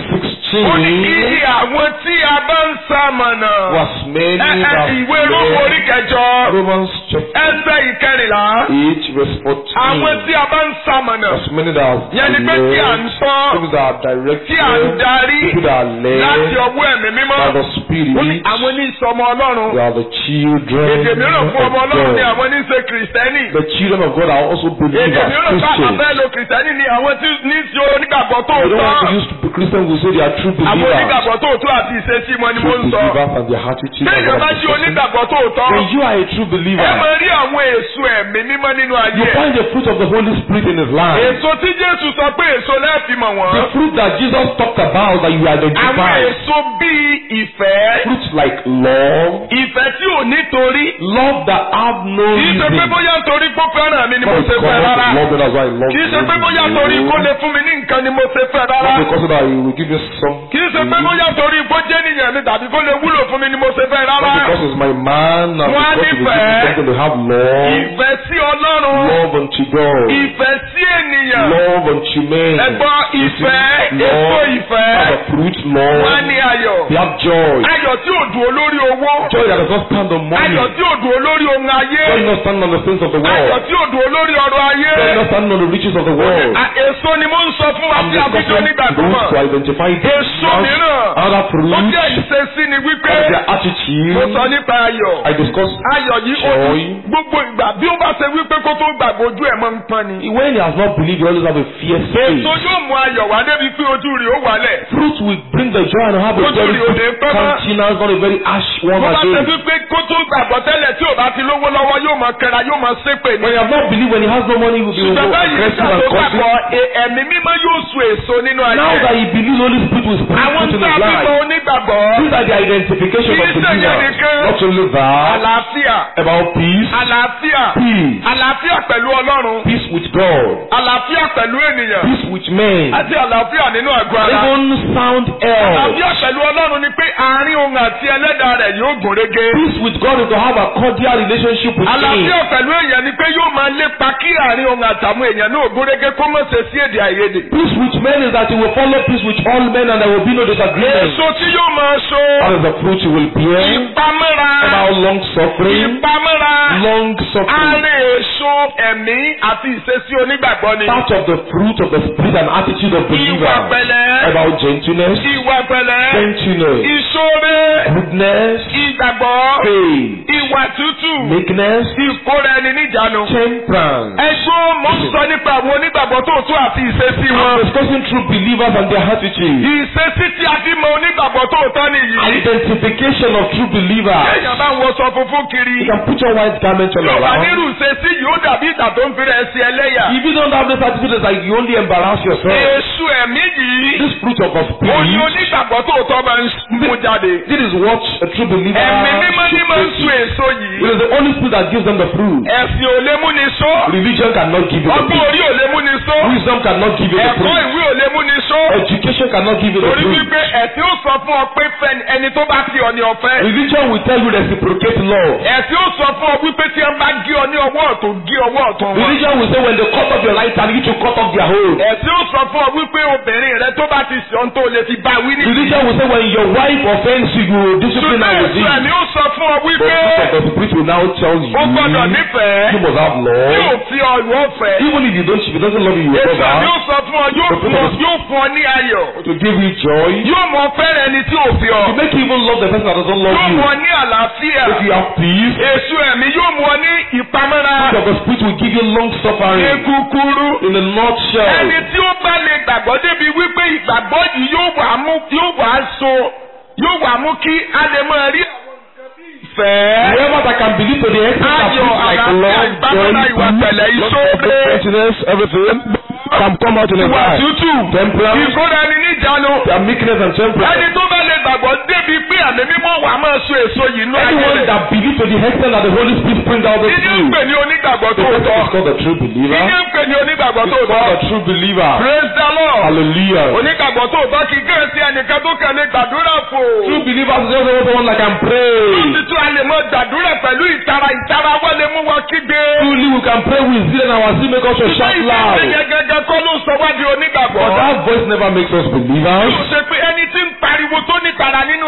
ó ní seen iye àwọn tí a bá ń sàmọ̀nà. was many Ẹ- ẹ, that ìwé Rómù orí kẹjọ Romans chapter ẹsẹ̀ ìkẹrìnlá. 8 verse 14 Àwọn tí a bá ń sàmọ̀nà. was many that are Yẹn ni pé tí à ń led, sọ people that are tí à ń directed, darí people that are láti led ọwọ́ ẹ̀mí mímọ́. by the Ó ní Spirit. àwọn ní ìsọmọ Ọlọ́run. They are the children Èdè mìíràn fún ọmọ of Ọlọ́run ni God. àwọn ní í ṣe kìrìsìtẹ́nì. The children of God are also Èdè believers, mìíràn bá Christians. àbẹ́ lo kìrìsìtẹ́nì ni àwọn tí ní í ṣe onígbàgbọ́ They don't want to tòótọ́. use to Christians who say they are true Àwọn believers. onígbàgbọ́ tòótọ́ àti ìṣesí wọn ni mo True ń sọ. believers and their attitude. Bí and èèyàn bá what ṣe they say. onígbàgbọ́ tòótọ́, When you are a true ẹ believer, máa rí àwọn èso ẹ̀mí mímọ́ nínú ayé you ẹ̀. find the fruit of the Holy Spirit in His life. Èso tí Jésù sọ pé èso lẹ́ẹ̀fì mọ̀ wọ́n. The fruit that Jesus talked about that you Àwọn identify. èso bíi ìfẹ́. Fruits like love, Ìfẹ́ tí ò nítorí. love that have no Kì í ṣe pé reason. bóyá torí kó fẹ́ràn mi ni mo Not ṣe fẹ́ because rárá. of love, that's why I love Kì í ṣe pé bóyá torí kó you. lè fún mi ní nǹkan ni mo ṣe fẹ́ rárá. Not because that He will give you some. Kì í ṣe pé bóyá torí kó jẹ́ nìyẹn mi tàbí kó lè wúlò fún mi ni mo ṣe fẹ́ rárá. Not because He's my man, and Wọ́n á because He will give nífẹ̀ẹ́. you something to have love. Ìfẹ́ sí Ọlọ́run. Love unto God. Ìfẹ́ sí ènìyàn. Love unto men. Ẹ̀gbọ́n ìfẹ́, èso Love ìfẹ́. have a fruit, Wọ́n á love. ní ayọ̀. They have joy. Ayọ̀ tí ò dùn olórí owó. Joy that does not stand on money. Ayọ̀ tí ò dùn olórí ohun ayé. Joy not stand on the things of the Ayọ̀ world. tí ò dùn olórí ọrọ̀ ayé. Joy not stand on the riches of the world. À, Èso ni mo ń sọ fún wa I'm tí a fi jó discussing nígbàgbọ́ those to mọ̀. identify Èso mìíràn. other Ó fruit. jẹ́ ìṣesí ni wípé What is their mo attitude? sọ nípa ayọ̀. I discuss Ayọ̀ yìí ó Joy. ní gbogbo ìgbà bí ó bá ṣe wípé kó tó gbàgbọ́ ojú ẹ̀ máa ń pọ́n ni. when he has not believed, he always have a fierce faith. Èso yóò mú ayọ̀ wá débi pé ojú rẹ̀ ó wálẹ̀. Fruit will bring the joy and have a Ojú very rí òde good pẹ́ mọ́. countenance, not a very harsh one Bó bá ṣe again. wípé kó tó gbàgbọ́ tẹ́lẹ̀ tí ò bá ti lówó lọ́wọ́ yóò máa kẹra yóò máa ṣépè ní. When he has not believed, when he has no money, he will be Ṣùgbọ́n more báyìí aggressive nígbà and tó caustic. gbàgbọ́ e- ẹ̀mí mímọ́ yóò so èso nínú ayé. Now that he believes, Holy Spirit will spread Àwọn fruit in tí a his bí mọ life. onígbàgbọ́. These are the identification Kì of í ṣe yẹn believers. nìkan. Not only that, Àlàáfíà. about peace, Àlàáfíà. peace, Àlàáfíà pẹ̀lú Ọlọ́run. peace with God, Àlàáfíà pẹ̀lú ènìyàn. peace with men, Àti àlàáfíà nínú àgọ́ ara. even sound health. Àlàáfíà pẹ̀lú Ọlọ́run ni pé àárín òun àti ẹlẹ́dàá rẹ̀ yóò gùn régé. Peace with God is to have a cordial relationship with Àlàáfíà Him. pẹ̀lú èèyàn ni pé yóò máa lépa kí àárín òun àtàwọn èèyàn náà gùn régé kó mọ̀ ṣe sí èdè àìyedè. Peace with men is that he will follow peace with all men and there will be no disagreement. Èso tí yóò máa so. That is the fruit you will bear. Ìpamọ́ra. About long suffering, Ìpamọ́ra. long suffering. Àárẹ̀ èso ẹ̀mí àti ìṣesí onígbàgbọ́ ni. Part of the fruit of the spirit and attitude of Ìwà believers. pẹ̀lẹ́. About gentleness, Ìwà pẹ̀lẹ́. gentleness, Ìṣoore. goodness, Ìgbàgbọ́. faith, Ìwà tútù. meekness, Ìkóra ẹni níjànú. temperance. Ẹgbẹ́ mo ń sọ nípa àwọn onígbàgbọ́ tòótọ́ àti ìṣesí I'm wọn. discussing true believers and their attitude. Ìṣesí tí a fi mọ onígbàgbọ́ tòótọ́ nìyí. Identification of true believers. Èèyàn bá ń wọṣọ funfun You kiri. can put your white garment on Yóò bá around. nírú ìṣesí yìí ó dàbí ìgbà tó ń fi rẹ̀ sí ẹlẹ́yà. If you don't have this attitude, it's like you only embarrass yourself. Èṣù ẹ̀mí yìí. This fruit of the Ó ní spirit, onígbàgbọ́ tòótọ́ máa ń mú jáde. this is what a true believer Ẹ̀mí mímọ́ ní should máa ń face. sun èso It yìí. is the Holy Spirit that gives them the fruit. Ẹ̀sìn ò lè mú ni só. Religion cannot give you the Ọgbọ́n fruit. orí ò lè mú ni só. Wisdom cannot give you the Ẹ̀kọ́ fruit. ìwé ò lè mú ni só. Education cannot give you the Torí fruit. wípé ẹ̀sìn ó sọ fún ọ pé fẹ́ni ẹni tó bá ti ọ ní ọ̀fẹ́. Religion will tell you reciprocate love. Ẹ̀sìn ó sọ fún ọ wípé tí wọ́n bá gé ọ ní ọwọ́ ọ̀tún gé ọwọ́ ọ̀tún wọn. Religion will say when they cut off your right hand, you to cut off their hold. Ẹ̀sìn ó sọ fún ọ wípé obìnrin rẹ tó bá ti sọ ohun tó lè fi bá wí ní. Religion will say when your wife offends you, you will discipline her Ṣùgbọ́n with ẹ̀sìn it. ẹ̀mí ó sọ fún ọ But wípé fruit of the spirit will now tell you ó gbọ́dọ̀ you nífẹ̀ẹ́. must have Tí ò love. fi ọ ìwọ fẹ́. Even if you don't, if he doesn't love you, you will Èsì ẹ̀mí ó love sọ fún ọ yóò fún ọ yóò fún ọ ní ayọ̀. her. To give you joy. Yóò mọ fẹ́rẹ̀ ẹni tí ò fi ọ. To make you even love the person that doesn't love Yóò you. mú ọ ní àlàáfíà. If you have peace, Èṣù ẹ̀mí yóò mú ọ ní ìpamọ́ra. fruit of the spirit will give you long Ní suffering. kúkúrú. In a nutshell, Ẹni tí ó bá lè gbàgbọ́ débi wípé ìgbàgbọ́ yìí yóò wà mú yóò wà so yóò wà mú kí a lè máa rí àwọn nǹkan bí ìfẹ́. whoever that can believe to the extent that Ayọ̀, fruit like àlàáfíà, love, ìpamọ́ra, ìwà pẹ̀lẹ́, joy, ìṣoore. gentleness, everything can come out in a Ìwà life. tútù. Temperance, Ìkóra ẹni níjànú. their meekness and temperance. Ẹni tó bá lè gbàgbọ́ débi pé àmì mímọ́ wà máa so èso yìí nú ayé Anyone rẹ̀. that believes to the extent that the Holy Spirit brings out the Ìdí ń fruit. pè ní onígbàgbọ́ The person tòótọ́. is called a true believer. Ìdí ń pè ní onígbàgbọ́ It's called tòótọ́. a true believer. Praise the Lord. Hallelujah. Onígbàgbọ́ tòótọ́ kì í kéré sí ẹnìkan tó kẹ́lé gbàdúrà fò. True believers is just someone that can pray. Títí a lè mọ gbàdúrà pẹ̀lú ìtara ìtara wọ́n lè mú wọn kígbe. Truly we can pray with zeal and our zeal make us to shout Ṣùgbọ́n loud. ìgbésẹ̀ yẹn gẹ́gẹ́ kọ́ ló sọ wá di onígbàgbọ́. But that voice never makes us believers. Yóò ṣe pé ẹni tí ń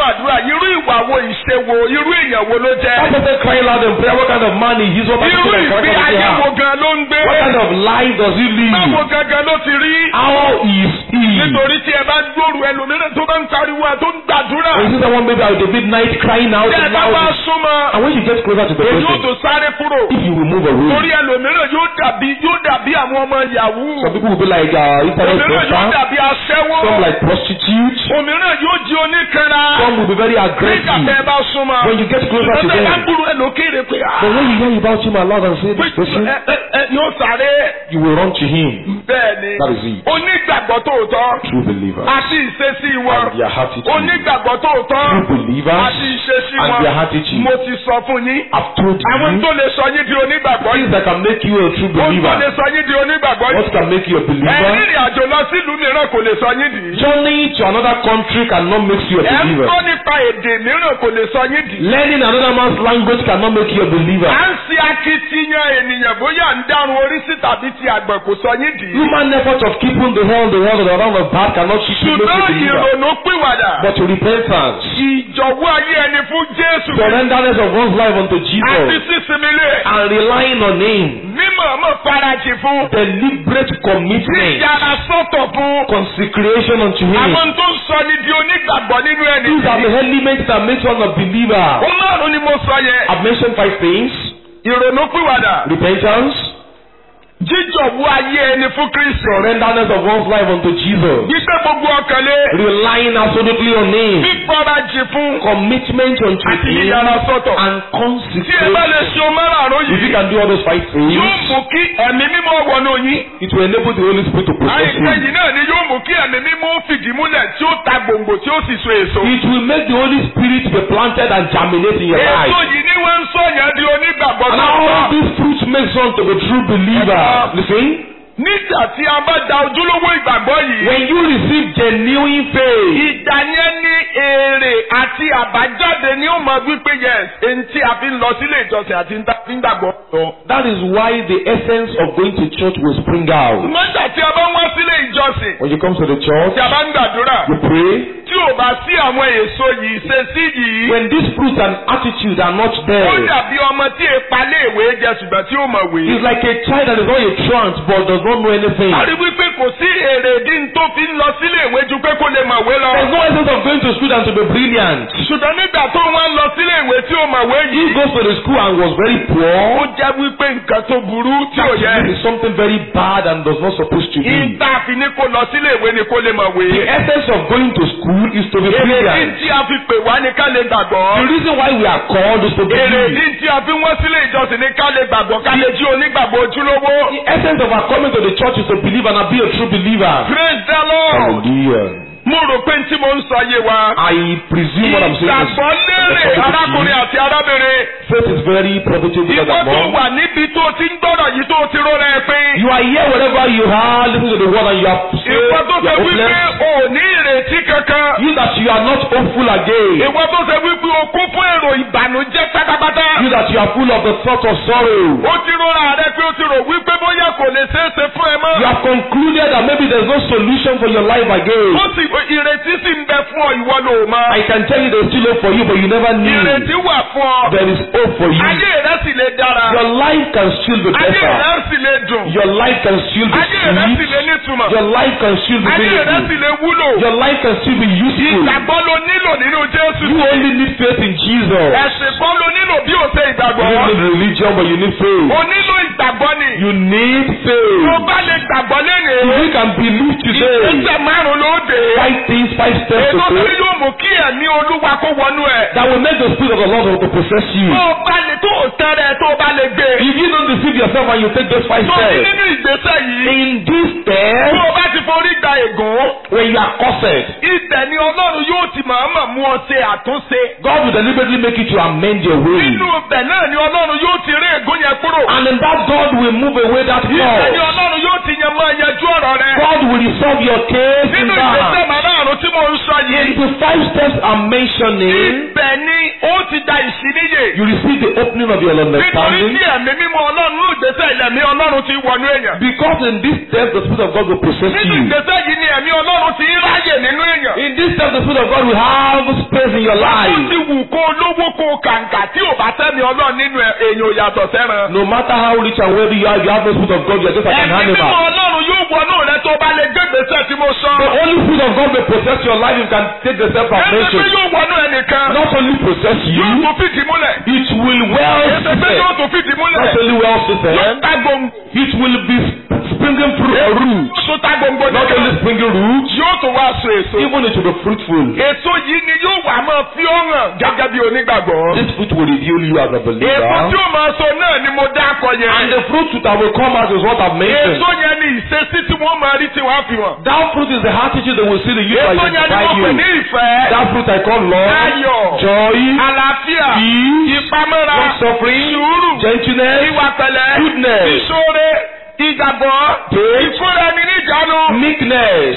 àdúrà irú ìwà wo ìṣe wo irú èèyàn wo ló jẹ́. That person crying loud in prayer, what kind of man is he? What kind irú of ìgbé character does he ayé wo have? gan ló ń gbé. What kind of life does he báwo live? gangan ló ti rí. How is he? nítorí tí ẹ bá gbóòrò ẹlòmíràn tó bá ń pariwo ẹ tó ń gbàdúrà. When you see someone maybe at the midnight crying out tí ẹ and bá wá loud, súnmọ́. and when you get closer to the èyí ó person, tó sáré kúrò. if you will move torí away, ẹlòmíràn yóò dàbí yóò dàbí àwọn ọmọ yahoo. some people will be like uh, internet òmíràn yóò broker, dàbí aṣẹ́wó. some like prostitutes, òmíràn yóò di oníkanra. some will be very nígbà tẹ́ ẹ aggressive. bá súnmọ́. When you get closer to Ṣùgbọ́n tẹ́ ẹ bá them, gbúrò ẹ lókèrè pé but when you hear about him aloud and say pé this person, ẹ ẹ ẹ yóò sáré. you will run to him. bẹ́ẹ̀ni That is it. onígbàgbọ́ tòótọ́ True believers àti ìṣesí wọn and their attitude. onígbàgbọ́ tòótọ́ True believers àti ìṣesí and wọn their attitude. mo ti sọ fún yín I've told àwọn you tó lè sọ yín di onígbàgbọ́ things yìí that can make you a true ohun tó lè believer. sọ yín di onígbàgbọ́ What yìí can make you a believer? ẹ̀rìnrìn àjò lọ sílùú mìíràn kò lè sọ yín dì í Journey to another country cannot make you a ẹ̀ ń believer. kọ́ nípa èdè mìíràn kò lè sọ yín dì í Learning another man's language cannot make you a believer. à ń ṣe akitiyan ènìyàn bóyá ń dárun orí sí tàbí ti àgbẹ̀ kò sọ yín dì í Human effort of keeping the hell, the world, and around the back cannot keep you make you a ṣùgbọ́n believer. ìrònú pìwàdà But to repentance, ìjọ̀wọ́ ayé ẹni fún Jésù surrenderness of one's life unto àti Jesus, sísinmi lé and relying on Him, mímọ̀ mọ̀ farajì fún deliberate commitment, yíyára sọ́tọ̀ fún consecration unto Him. àwọn tó ń sọ ní di onígbàgbọ́ nínú ẹni These are the elements that make one a believer. ó márùn ni mo sọ yẹn I've mentioned five things. ìrònú pìwàdà Repentance, jíjọ̀wọ́ ayé ẹni fún Kristi surrenderness of one's life unto Jesus, gbígbé gbogbo ọkàn lé relying absolutely on Him, fífarajì fún commitment unto àti Him, yíyára sọ́tọ̀ and tí ẹ bá lè consecration. ṣe o márùn If you yìí can do all those five yóò things, mú kí ẹ̀mí mímọ́ wọnú yín it will enable the Holy Spirit to possess àìpẹ́ you. yìí náà ni yóò mú kí ẹ̀mí mímọ́ fìdí múlẹ̀ tí ó ta gbòǹgbò tí ó sì so èso. It will make the Holy Spirit be planted and germinate in your èso life. yìí ni wọ́n ń sọ̀yàn di onígbàgbọ́ And tó all tọ́. these fruits makes one to be true believer. Listen, nígbà tí a bá da ojúlówó ìgbàgbọ́ yìí. when you receive genuine faith, ìgbà yẹn ní èrè àti àbájáde ni ó mọ wípé yes èyí tí a fi ń lọ sílé ìjọsìn àti ń ta- fi ń gbàgbọ́. that is why the essence of going to church will spring out. nígbà tí a bá ń wá sílé ìjọsìn When you come to the church, tí a bá ń gbàdúrà you pray. tí ò bá sí àwọn èso yìí ṣe sí yìí. When these fruits and attitude are not ó there, dàbí ọmọ tí èpa léèwé jẹ ṣùgbọ́n tí ó mọ̀ wé. it's like a child that is not a trance but does not know anything. a rí wípé kò sí èrè ìdí tó fi ń lọ sílé ìwé ju pé kó lè mọ̀ wé lọ. There's no essence of going to school than to be brilliant. ṣùgbọ́n nígbà tó wọ́n lọ sílé ìwé tí ó mọ̀ wé He yìí. goes to the school and was very ó poor. jẹ́ wípé nǹkan tó burú tí ò That yẹ. is something very bad and does not supposed to be. ìta fi ní kó lọ sílé ìwé ni kó lè mọ̀ The wé. essence of going to school is to be èrè brilliant. ìdí tí a fi pè wá ní ká lè The gbàgbọ́. reason why we are called is to èrè believe. ìdí tí a fi wọ́n sílé ìjọsìn ní ká lè gbàgbọ́ ká lè jí onígbàgbọ́ ojúlówó. The essence of our coming to the church is to believe and be a true believer. praise the lord. Hallelujah. mo rò pé tí mo ń sọ yé wa. I presume what I'm saying is ìgbàgbọ́ lérè arákùnrin àti arábìnrin. faith is very profitable ìwọ as a tó mom. wà níbi tó ti ń gbọ́dọ̀ yìí tó ti rọra ẹ pín. You are here wherever you are, listen to the word and you are saved, ìwọ tó you ṣe are wípé hopeless. o ò ní ìrètí kankan. You that you are not hopeful again. ìwọ tó ṣe wípé o kún fún èrò ìbànújẹ́ pátápátá. You that you are full of the thought of sorrow. ó ti rọra rẹ pé ó ti rò wípé bóyá kò lè ṣeé ṣe fún ẹ mọ́. You have concluded that maybe there's no solution for your life again. ó sì ìrètí sì ń bẹ fún ọ ìwọ ló mọ. I can tell you there's still hope for you, but you never knew. ìrètí wà fún ọ. There is hope for you. ayé rẹ sì lè dára. Your life can still be ayé better. rẹ sì lè dùn. Your life can still be ayé rẹ sì sweet. lè nítumọ̀. Your life can still be ayé rẹ sì meaningful. lè wúlò. Your life can still be useful. ìgbàgbọ́ ló nílò nínú Jésù. You only need faith in Jesus. ẹ̀sìn kan ló nílò bí o ṣe You ìgbàgbọ́. don't need religion, but you need faith. o nílò ìgbàgbọ́ ni. You need tó faith. bá lè gbàgbọ́ If lẹ́nìí. you can believe today, ìgbésẹ̀ márùn-ún ló dé. five things, five steps ètò to tí faith yóò mú kí ẹ̀mí olúwa kó wọnú ẹ̀. that will make the spirit of the Lord to possess you. tó o bá lè tó o tẹ́rẹ̀ tó o bá lè gbé. If you don't deceive yourself and you take those five tó o ní steps, nínú ìgbésẹ̀ yìí. in this tó step, o bá ti forí gba ègún. when you are cursed, ibẹ̀ ni ọlọ́run yóò ti màmá mú ọ ṣe àtúnṣe. God will deliberately make you to amend your way. nínú ibẹ̀ náà ni ọlọ́run yóò ti rí ègún yẹn kúrò. And in that God will move away that ibẹ̀ ni cause. ọlọ́run yóò ti yan máa yanjú ọ̀rọ̀ rẹ. God will resolve your case in nínú ìgbésẹ̀ that. màmá márùn-ún tí mo ń sọ In yìí. the five steps I'm mentioning, Ibẹ̀ ni ó ti da ìṣíníyè. you receive the opening of your Nítorí understanding. tí ẹ̀mí mímọ́ Ọlọ́run ló gbèsè ilẹ̀mí Ọlọ́run ti wọnú èèyàn. Because in this step, the Spirit of God will possess Nínú you. ìgbésẹ̀ yìí ni ẹ̀mí Ọlọ́run ti ń ráyè nínú èèyàn. In this step, the Spirit of God will have space in your Ó life. ti wù kó lówó kó kàǹkà tí ò bá tẹ́mi Ọlọ́run nínú ẹ̀- èèyàn ò yàtọ̀ sẹ́ran. No matter how rich and wealthy you are, if you have the Spirit of God, you are just like an Ẹ̀mí mímọ́ animal. Ọlọ́run yóò wọnú rẹ tó bá lè gbé gbèsè tí mo sọ. The only Spirit of God may possess your life, you can take the step I've Ẹ̀sẹ̀ pé mentioned. yóò wọnú ẹnìkan. Not only possess Yóò you, tún fìdí múlẹ̀. it will well Ẹ̀sẹ̀ pé yóò sit. tún fìdí múlẹ̀. Not only well Yóò seated, ta gbòǹgbò. it will be springing through a root. Yóò tún ta gbòǹgbò Not nìkan. only springing roots, Yóò tún wá so èso. even it will be fruitful. Èso yìí ni yóò wà máa fi ó hàn gẹ́gẹ́ bí onígbàgbọ́. This fruit will reveal you as a Èso tí believer. ó máa so náà ni mo dá akọ And yẹn. the fruit that will come out is what I've mentioned. Èso yẹn ni ìṣesí tí wọ́n máa rí tí wọ́n á fi hàn. That fruit is the attitude they will see the youth Èso yẹn ni identify mo pè ní you. ìfẹ́. That fruit I call love, Ayọ̀. joy, Àlàáfíà. peace, Ìpamọ́ra. long suffering, Sùúrù. gentleness, Ìwà pẹ̀lẹ́. goodness, Ìṣoore. Ìgbàgbọ́. faith, Ìfúnra ẹni níjànú. meekness.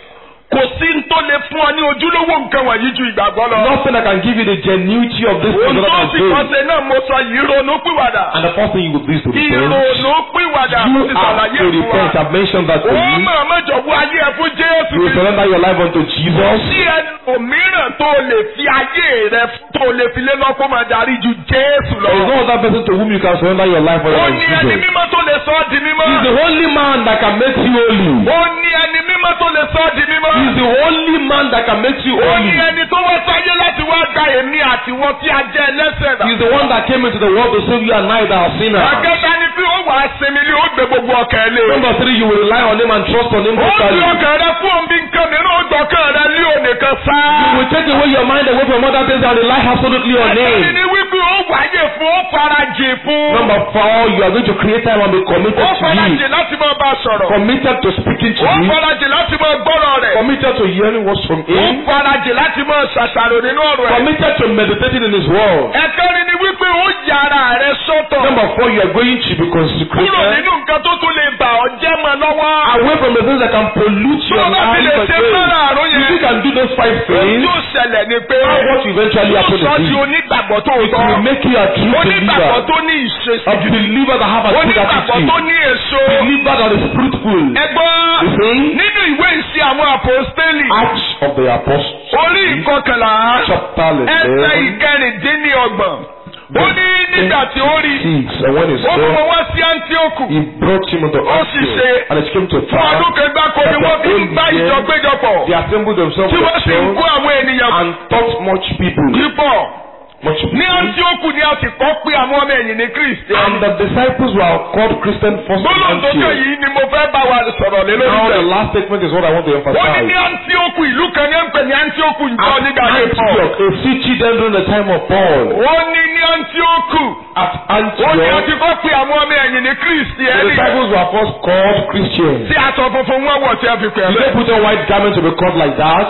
Kò sí n tó lè fún ọ ní ojúlówó nǹkan wọ̀nyí ju ìgbàgbọ́ lọ. Nothing that can give you the genuity of this Ohun thing tó other sì than kọ́ faith. ṣe náà mo sọ yìí ronú pìwàdà. And the first thing you will do is to repent. Ìrònú pìwàdà mo You ti have ṣàlàyé to fún wa. repent. I've mentioned that to Ó you. máa mẹ́jọ wú ayé ẹ fún Jésù You will Kristi. surrender your life unto Jesus. Sí ẹlòmíràn tó lè fi ayé rẹ tó lè fi lé lọ́kọ́ máa darí ju Jésù lọ. There is no other person to whom you can surrender your life Ó other than ní ẹni Jesus. mímọ́ tó lè sọ ọ́ di mímọ́. He's the only man that can make you holy. Ó ní ẹni mímọ́ tó lè sọ ọ́ di mímọ́. He's the only man that can make you Ó ní holy. ẹni tó wá sáyé láti wá gba èmi àti wọn tí a jẹ́ ẹlẹ́sẹ̀ rà. He's the one that came into the world to save you and I that are sinners. Àkẹ́ta ni pé ó wàá sinmi ní ó gbé gbogbo ọkàn lé. Number three, you will rely on him and trust on him Ó fi totally. ọkàn rẹ fún òun bí nǹkan mìíràn ó gbọ́kàn rẹ lé ònìkan sá. You will take away your mind away from other things and rely absolutely on Ẹ̀sìn him. ni wípé ó wáyé fún ó farajì fún. Number four, you are going to create time and be committed Ó to farajì him. láti máa bá a sọ̀rọ̀. Committed to speaking to Ó him. farajì láti máa gbọ́rọ̀ rẹ̀. Committed to hearing words from Ó him. farajì láti máa ṣàṣàrò nínú ọ̀rọ̀ ẹ̀. Committed to meditating in his word. Ẹ̀kẹ́rin ni wípé ó yára rẹ̀ sọ́tọ̀. Number four, you are going to be Kúrò consecrated nínú nǹkan tó tún lè bà ọ́ jẹ́ mọ́ lọ́wọ́. away from the things that can pollute Tó your o bá fi lè life ṣe again. fẹ́ràn àrùn If you yẹn. can do those five Ohun things, tí ó ṣẹlẹ̀ ni pé what will eventually yóò happen sọ is di this. onígbàgbọ́ tó It tọ́. will make you a true Onígbàgbọ́ believer. tó ní ìṣesí. A believer that have a good Onígbàgbọ́ tó attitude. ní èso. Believer that is fruitful. Ẹgbọ́n You see? nínú ìwé ìṣe àwọn àpòstélì. Acts of the Apostles. Orí ìkọkànlá. Chapter Ẹsẹ̀ 11. ìkẹrìndínlọ́gbọ̀n. Ó ní nígbà tí ó rí. Six. And when he Ó mú wọn saw, wá sí Áńtíókù. he brought him unto Ó sì ṣe. Antioch. And it came to Fún ọdún pass kan gbáko ni wọ́n fi ń gbá ìjọ péjọpọ̀. they assembled themselves Tí with wọ́n sì ń kó church àwọn ènìyàn and taught much people. púpọ̀. Much Ní people. Áńtíókù ni a sì kọ́ pé àwọn ọmọ ẹ̀yìn ní Kristi. And the disciples were called Christian first in Gbólóhùn tó kẹ́ Antioch. yìí ni mo fẹ́ bá wa sọ̀rọ̀ lé Now lórí the rẹ̀. last statement is what I want to Ó ní ní emphasize. Áńtíókù ìlú kan ní ẹ̀ ń pè ní Áńtíókù ìjọ At nígbà yẹn pọ̀. Antioch, a city then during the time of Paul. Ó ní ní Áńtíókù. At Ó ní a Antioch, ti kọ́ pé àwọn ọmọ ẹ̀yìn ní Kristi the ẹni. disciples were first called Christians. Tí aṣọ funfun wọn wọ̀ tí a fi pè é Did they bẹ́ẹ̀. put on white garments to be called like that?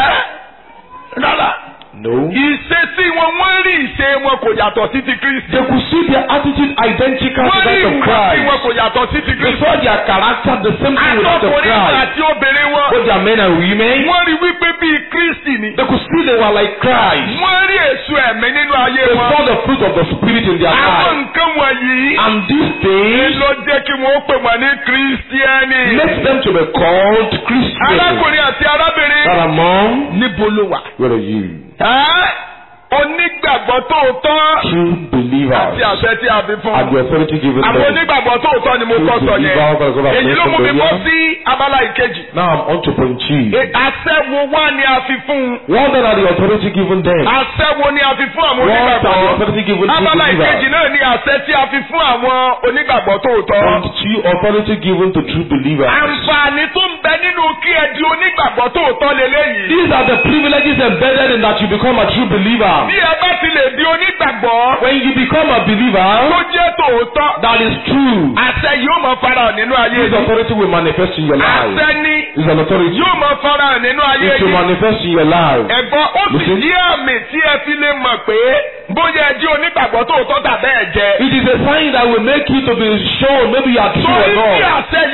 Ẹ́ rárá. No. Ìṣesí wọn wọ́n rí ìṣe wọn kò yàtọ̀ sí ti Kristi. They could see their attitude identical to Wọ́n rí that of ìwà tí wọn Christ. kò yàtọ̀ sí ti They Kristi. saw their character the same thing with that of Àtọkùnrin Christ. àti obìnrin wọn. Both their men and women. Wọ́n rí wípé bíi Kristi ni. They could see they were like Christ. Wọ́n rí èso ẹ̀mí nínú ayé They wọn. saw the fruit of the Spirit in their Àwọn lives. nǹkan wọ̀nyí And these things ló jẹ́ kí wọ́n pè wọ́n ní Kristiẹ́nì. makes them to be called Christians. Arákùnrin àti arábìnrin. That among, Níbo ló wà? where are you? Ẹ́ onígbàgbọ́ tòótọ́ True àti believers. àṣẹ tí a fi fún. And the authority given Àwọn them. onígbàgbọ́ tòótọ́ ni mo kọ́ sọ yẹn. Èyí ló mú mi bọ́ sí abala ìkejì. Now I'm on to point G. E- Àṣẹ wo wá ni a fi fún un? What then are the authority given them? Àṣẹ wo ni a fi fún àwọn What are the onígbàgbọ́? authority given to Abala ìkejì believers? náà ni àṣẹ tí a fi fún àwọn onígbàgbọ́ tòótọ́. Point G, authority given to true believers. Àǹfààní tó ń bẹ nínú kí ẹ di onígbàgbọ́ tòótọ́ leléyìí. These are the privileges embedded in that you become a true believer. Bí ẹ bá ti lè di onígbàgbọ́ When you become a tó believer, jẹ́ tòótọ́, that is true. àṣẹ yóò máa farahàn nínú ayé This yìí. authority will manifest in your life. Àṣẹ ni It's an authority. yóò máa farahàn nínú ayé It will yìí. manifest in your life. Ẹ̀gbọ́n ó sì Listen. jí àmì tí ẹ fi lè mọ̀ pé bóyá ẹ di onígbàgbọ́ tòótọ́ tàbẹ́ ẹ̀ jẹ́. It is a sign that will make you to be shown maybe you are true or Torí tí not. àṣẹ yóò bá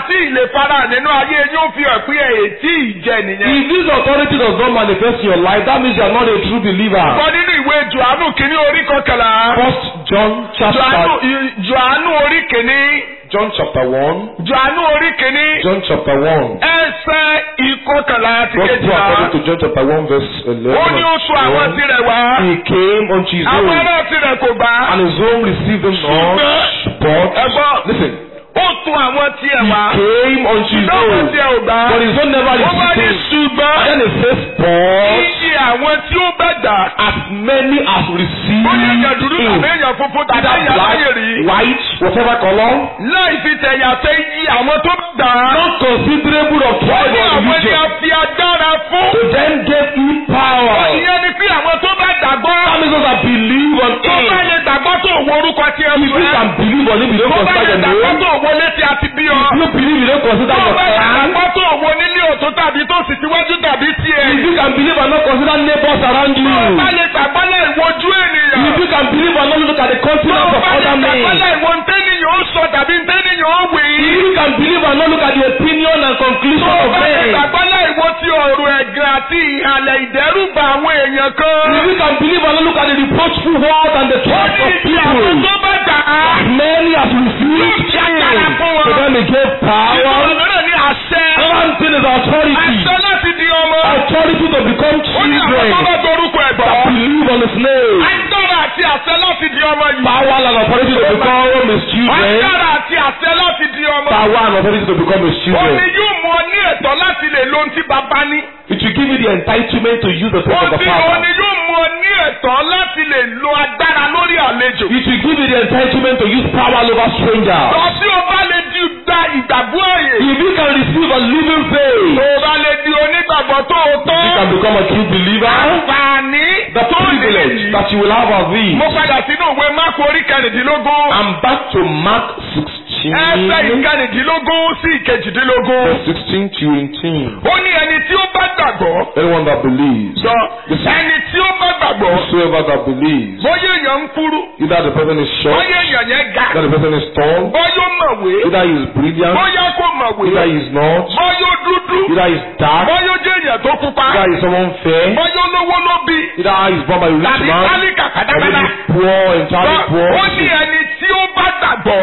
tí ìlè fara nínú ayé yóò fi hàn pé èyí tí ìjẹ nìyẹn. If this authority does not manifest in your life, that means you are not a true believer. Kọ́ nínú ìwé Jòhánù kìíní orí kọkànlá. First John Jòhánù chapter Jòhánù orí kìíní. John chapter one. Jòhánù orí kìíní. John chapter one. Ẹsẹ̀ ìkọkànlá àti Gospel kejìlá. according to John chapter one verse eleven. Ó ní ó sọ àwọn and tirẹ̀ wá. 12. He came unto his Àwọn own, ará tirẹ̀ kò bá. and his own received him not. But Ẹ̀gbọ́n. listen, Ó tún àwọn tiẹ̀ he wá. came unto his Ṣùgbọ́n àwọn own, tiẹ̀ ò gbà. but his own never Ó wá ní received him. ṣùgbọ́n. And then it says, but Iye àwọn tí ó bẹ̀ dà. as many as received Ó ní èèyàn dúdú tàbí him, èèyàn funfun tàbí either èèyàn láyè rí. black, white, whatever color, Láì fi tẹ̀yà tẹ iye àwọn tó bẹ̀ dà. not considerable of Ó tribe ní or àwọn ni a religion, fi agbára fún. to them gave he power. Ìyẹn ni pé àwọn tó bá gbàgbọ́. That means those that believe on Tó bá him. lè gbàgbọ́ tó wo orúkọ tí ẹ If sọ you ẹ́. can believe on him, you don't Tó bá consider lè your gbàgbọ́ name. tó wo létí àti bí ọ. If you believe, you don't consider Tó your bá lè clan. gbàgbọ́ tó wo nílé òtún tàbí tó sì síwájú tàbí tiẹ̀. If you can believe and not consider neighbors around you. Tó bá lè gbàgbọ́ lẹ̀ wojú ènìyàn. If you can believe and not look at the Tó continents of bá lè other gbàgbọ́ men. lẹ̀ wo ntẹ́niyàn ó sọ tàbí ntẹ́niyàn ó wì í. If you can believe and not look at the opinion and conclusion Tó of bá lè men. gbàgbọ́ lẹ̀ wo ti ọ̀rọ̀ ẹ̀gàn àti ìhàlẹ̀ ìdẹ́rùbà àwọn èèyàn kan. If you can believe and not look at the reproachful words and the Ó thoughts ní of ìdí àwọn people. tó bá gbà á. As many as received him, to them he gave Ìtọ́jú power. mìíràn ní àṣẹ. One thing is authority. Àṣẹ láti di ọmọ. Authority to become Ó ní àwọn tó children bá dorúkọ ẹ̀ that gbọ́. believe on his name. Agbára àti àṣẹ láti di ọmọ yìí. Power and authority to become his children. Agbára àti àṣẹ láti di ọmọ. Power and authority to become his Ó children. ní yóò mú ọ ní ẹ̀tọ́ láti lè lo ohun tí bàbá ní. It will give you the entitlement to use the Ó things of the ní ó ní Father. yóò mú ọ ní ẹ̀tọ́ láti lè lo agbára lórí àlejò. It will give you the entitlement to use power over strangers. Lọ sí o bá lè di gba ìgbàgbọ́ ààyè. If you can receive a living faith, Tó o bá lè di onígbàgbọ́ tó o tọ́. you can become a true believer. Àǹfààní The tó lè privilege yìí. that you will have of these. Mo padà sínú ìwé Máàkù orí kẹrìndínlógún. I'm back to Mark Ẹsẹ̀ 16, ìkẹrìndínlógún sí ìkejìdínlógún. verse 16 to 18. Ó ní ẹni tí ó bá gbàgbọ́. Anyone that believes, Sọ ẹni tí ó bá gbàgbọ́. whosoever that believes, Bóyá èèyàn ń kúrú. either the person is short, Bóyá èèyàn yẹn ga. either the person is tall, Bóyá ó mọ̀wé. either he is brilliant, Bóyá kò mọ̀wé. either he is not, Bóyá ó dúdú. either he is dark, Bóyá ó jẹ́ èèyàn tó pupa. either he is someone fair, Bóyá olówó ló bí. either he is born by a rich Tàbí man, tálíkà or kàdákàdá. maybe poor, entirely poor. Ó ní ẹni tí ó bá gbàgbọ́.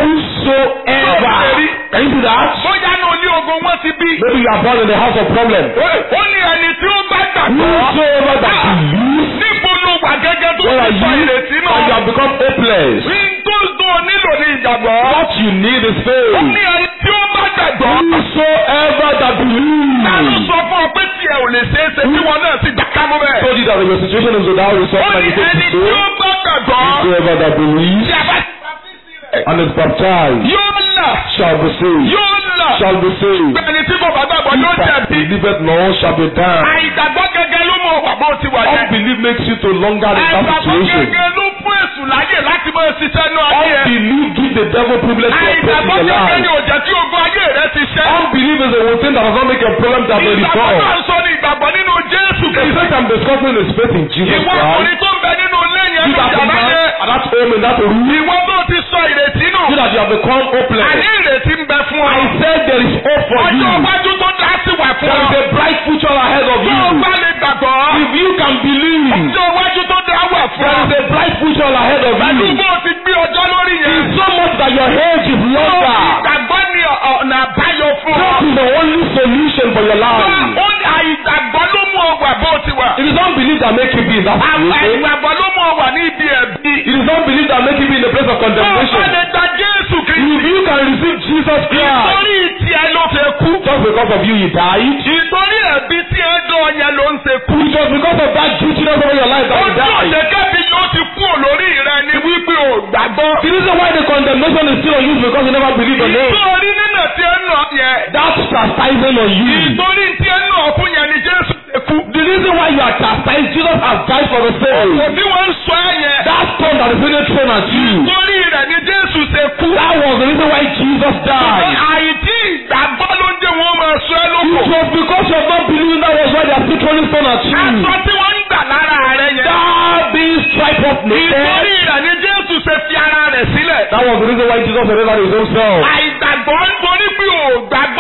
Whosoever, can you do that? Bóyá ní olé ogun wọ́n ti bí. Maybe you are born in the house of problem. Ó ní ẹni tí ó bá gbàgbọ́. Whosoever that believes, Níbo ló wà gẹ́gẹ́ tó where are ti sọ you? ìrètí And you náà? have become hopeless. Ní tó tó nílò ní ìgbàgbọ́. What you need is Ó faith. ní ẹni tí ó bá gbàgbọ́. Whosoever that Ta ló believes. sọ fún ọ pé tí ẹ ò lè ṣeé ṣe tí wọn náà ti dàka mú bẹ́ẹ̀? told you that your situation is without Ó resource and ní you take ẹni it tí ó so. bá gbàgbọ́. Whosoever that believes Tí a bá ti baptisi rẹ̀. and is baptized Yóò là. shall be saved. Yóò là. Shall be saved. Ẹni tí kò bá gbàgbọ́ yóò He that jẹ̀bi. believeth not shall be damned. Àìgbàgbọ́ gẹ́gẹ́ ló mọ wà bó ti wà yẹn. Unbelief makes you to longer in that Àìgbàgbọ́ situation. gẹ́gẹ́ ló fún èṣù láyè láti máa ṣiṣẹ́ náà ayé ẹ̀. Unbelief gives the devil privilege to operate Àìgbàgbọ́ in your gẹ́gẹ́ ni life. ò jẹ́ kí ogun ayé rẹ ti ṣẹ́. Unbelief is a thing that does not make your problem that may Ìgbàgbọ́ resolve. náà ń sọ ní ìgbàgbọ́ nínú Jésù The Kristi. fact I'm discussing is faith in Jesus Ìwọ Christ. ọkùnrin tó ń bẹ nínú ilé yẹn You ló that yàrá man yẹn. at that home in that room. Ìwọ tó ti sọ ìrètí nù. You that you have become hopeless. Àní ìrètí ń bẹ fún ọ. I said there is hope for you. Ọjọ́ iwájú tó dá sí wà fún There ọ. is a bright future ahead of Tó o you. bá lè gbàgbọ́. If you can believe, Ọjọ́ iwájú tó dá wà fún there ọ. is a bright future ahead of Pẹ̀lú you. bó o ti gbé ọjọ́ lórí yẹn. It's so much that your age is longer. Ìgbàgbọ́ ni ọ̀nà àbáyọ fún ọ. That is the only solution for your life. Ó ní àìgbàgbọ́ ló mú ọ wà bó o ti wà. It is unbelief that make you be in that situation. Àìgbàgbọ́ ló mú ọ wà ní ibi ẹ̀bí. It is unbelief that make you be in the place of Tó o bá condemnation. lè gba Jésù If Kristi. you can receive Jesus Christ, Ìtorí tiẹ̀ ló fẹ́ kú. just because of you he died. Ìtorí ẹ̀bí tí ẹ dán yẹn ló ń ṣe kú. It was because of that guiltiness over your life that he Ojú died. òṣèkẹ́bí ló ti kú olórí rẹ ni wípé ò gbàgbọ́. The reason why the condemnation is still on you is because you never believe in him. Ìtorí nínà tí ẹ nà yẹn. That chastising on you. Ìtorí tí ẹ nà fún yẹn ni Jésù ṣe kú. The reason why you are chastised, Jesus has died for the sake. Òbí wọn ń sọ ẹ yẹn. That stone that is being thrown at you. Ìtorí rẹ̀ ni Jésù ṣe kú. That was the reason why Jesus died. Àìtí ìgbàgbọ́ ló ń jẹ́ wọn máa sọ ẹ lóko. It was because you have not believed that was why they are still throwing stone at you. Aṣọ tí wọ́n ń gbà lára rẹ yẹn. That being striped off Ìtorí naked. rẹ̀ ni Jésù ṣe fi ara rẹ̀ sílẹ̀. That was the reason why Jesus surrendered his own self. Àìgbàgbọ́ nítorí pé ò gbàgbọ́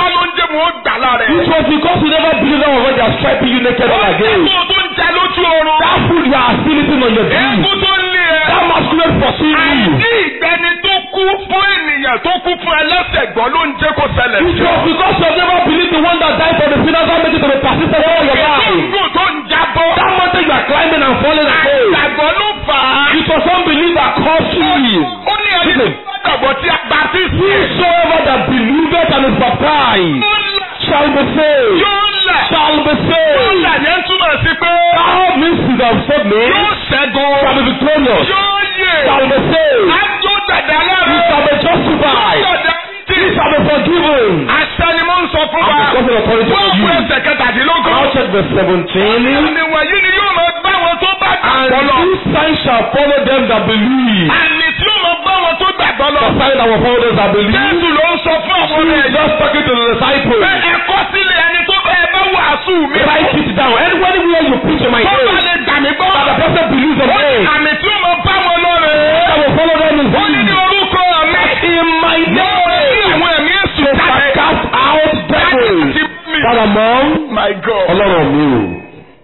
It was because you never believed that when they are stripping you naked and again. Eégún tó ń jẹ lójú oorun. That food you are still eating on your dream. Eégún tó ń lé ẹ. That masquerade pursuing you. Àìní ìgbẹ́ni tó kú fún ènìyàn tó kú fún ẹlẹ́sẹ̀ gbọ́ ló ń jẹ́ kó ṣẹlẹ̀ It sí ọ. was because you have never believed the one that died for the sinners that made it to be persistent all your Ètò life. ìgò tó ń jábọ́. That mountain you are climbing and falling again. Àgbàgbọ́ ló fà á. It was unbelief that caused you. Ó ní ẹni tó gbàgbọ́ tí a bá ti sí. Whosoever that believeth and is baptized Yóò là. shall be saved. Yóò là. Shall be Yóò saved. là yẹn túmọ̀ sí pé. How means it have saved me Yóò ṣẹ́gun. shall be victorious. Yóò yè. Shall be saved. Ájó dàda He lára. shall be justified. Dàda He tí. shall be forgiven. Àṣẹ ni mo ń sọ fún I'm wa. discussing authority Wọ́n for fún you. ẹsẹ̀ kẹtàdínlógún. Now check verse 17. Àmì wọ̀nyí ni yóò máa bá wọn tó bá And gbàgbọ́ lọ. these signs shall follow them that believe. Àmì tí yóò máa bá wọn tó gbàgbọ́ lọ. The sign that will follow those that believe. Jésù ló ń sọ fún àwọn ọmọ He is ẹ̀yìn. just talking to the disciples. Pé ẹ̀kọ́ sílẹ̀ ẹni tó bá ẹ bá wàásù mi. Write it down. Anywhere you preach in my Tó bá name, lè gbà mí gbọ́. that the person believes in Ó ní me, àmì tí yóò máa bá wọn lọ rẹ̀. that will follow them is Ó ní ní him. orúkọ mi. In my Yóò ní name, àwọn ẹ̀mí èṣù they jáde. shall cast out devils. Láti mi. That among My God. Ọlọ́run mi o.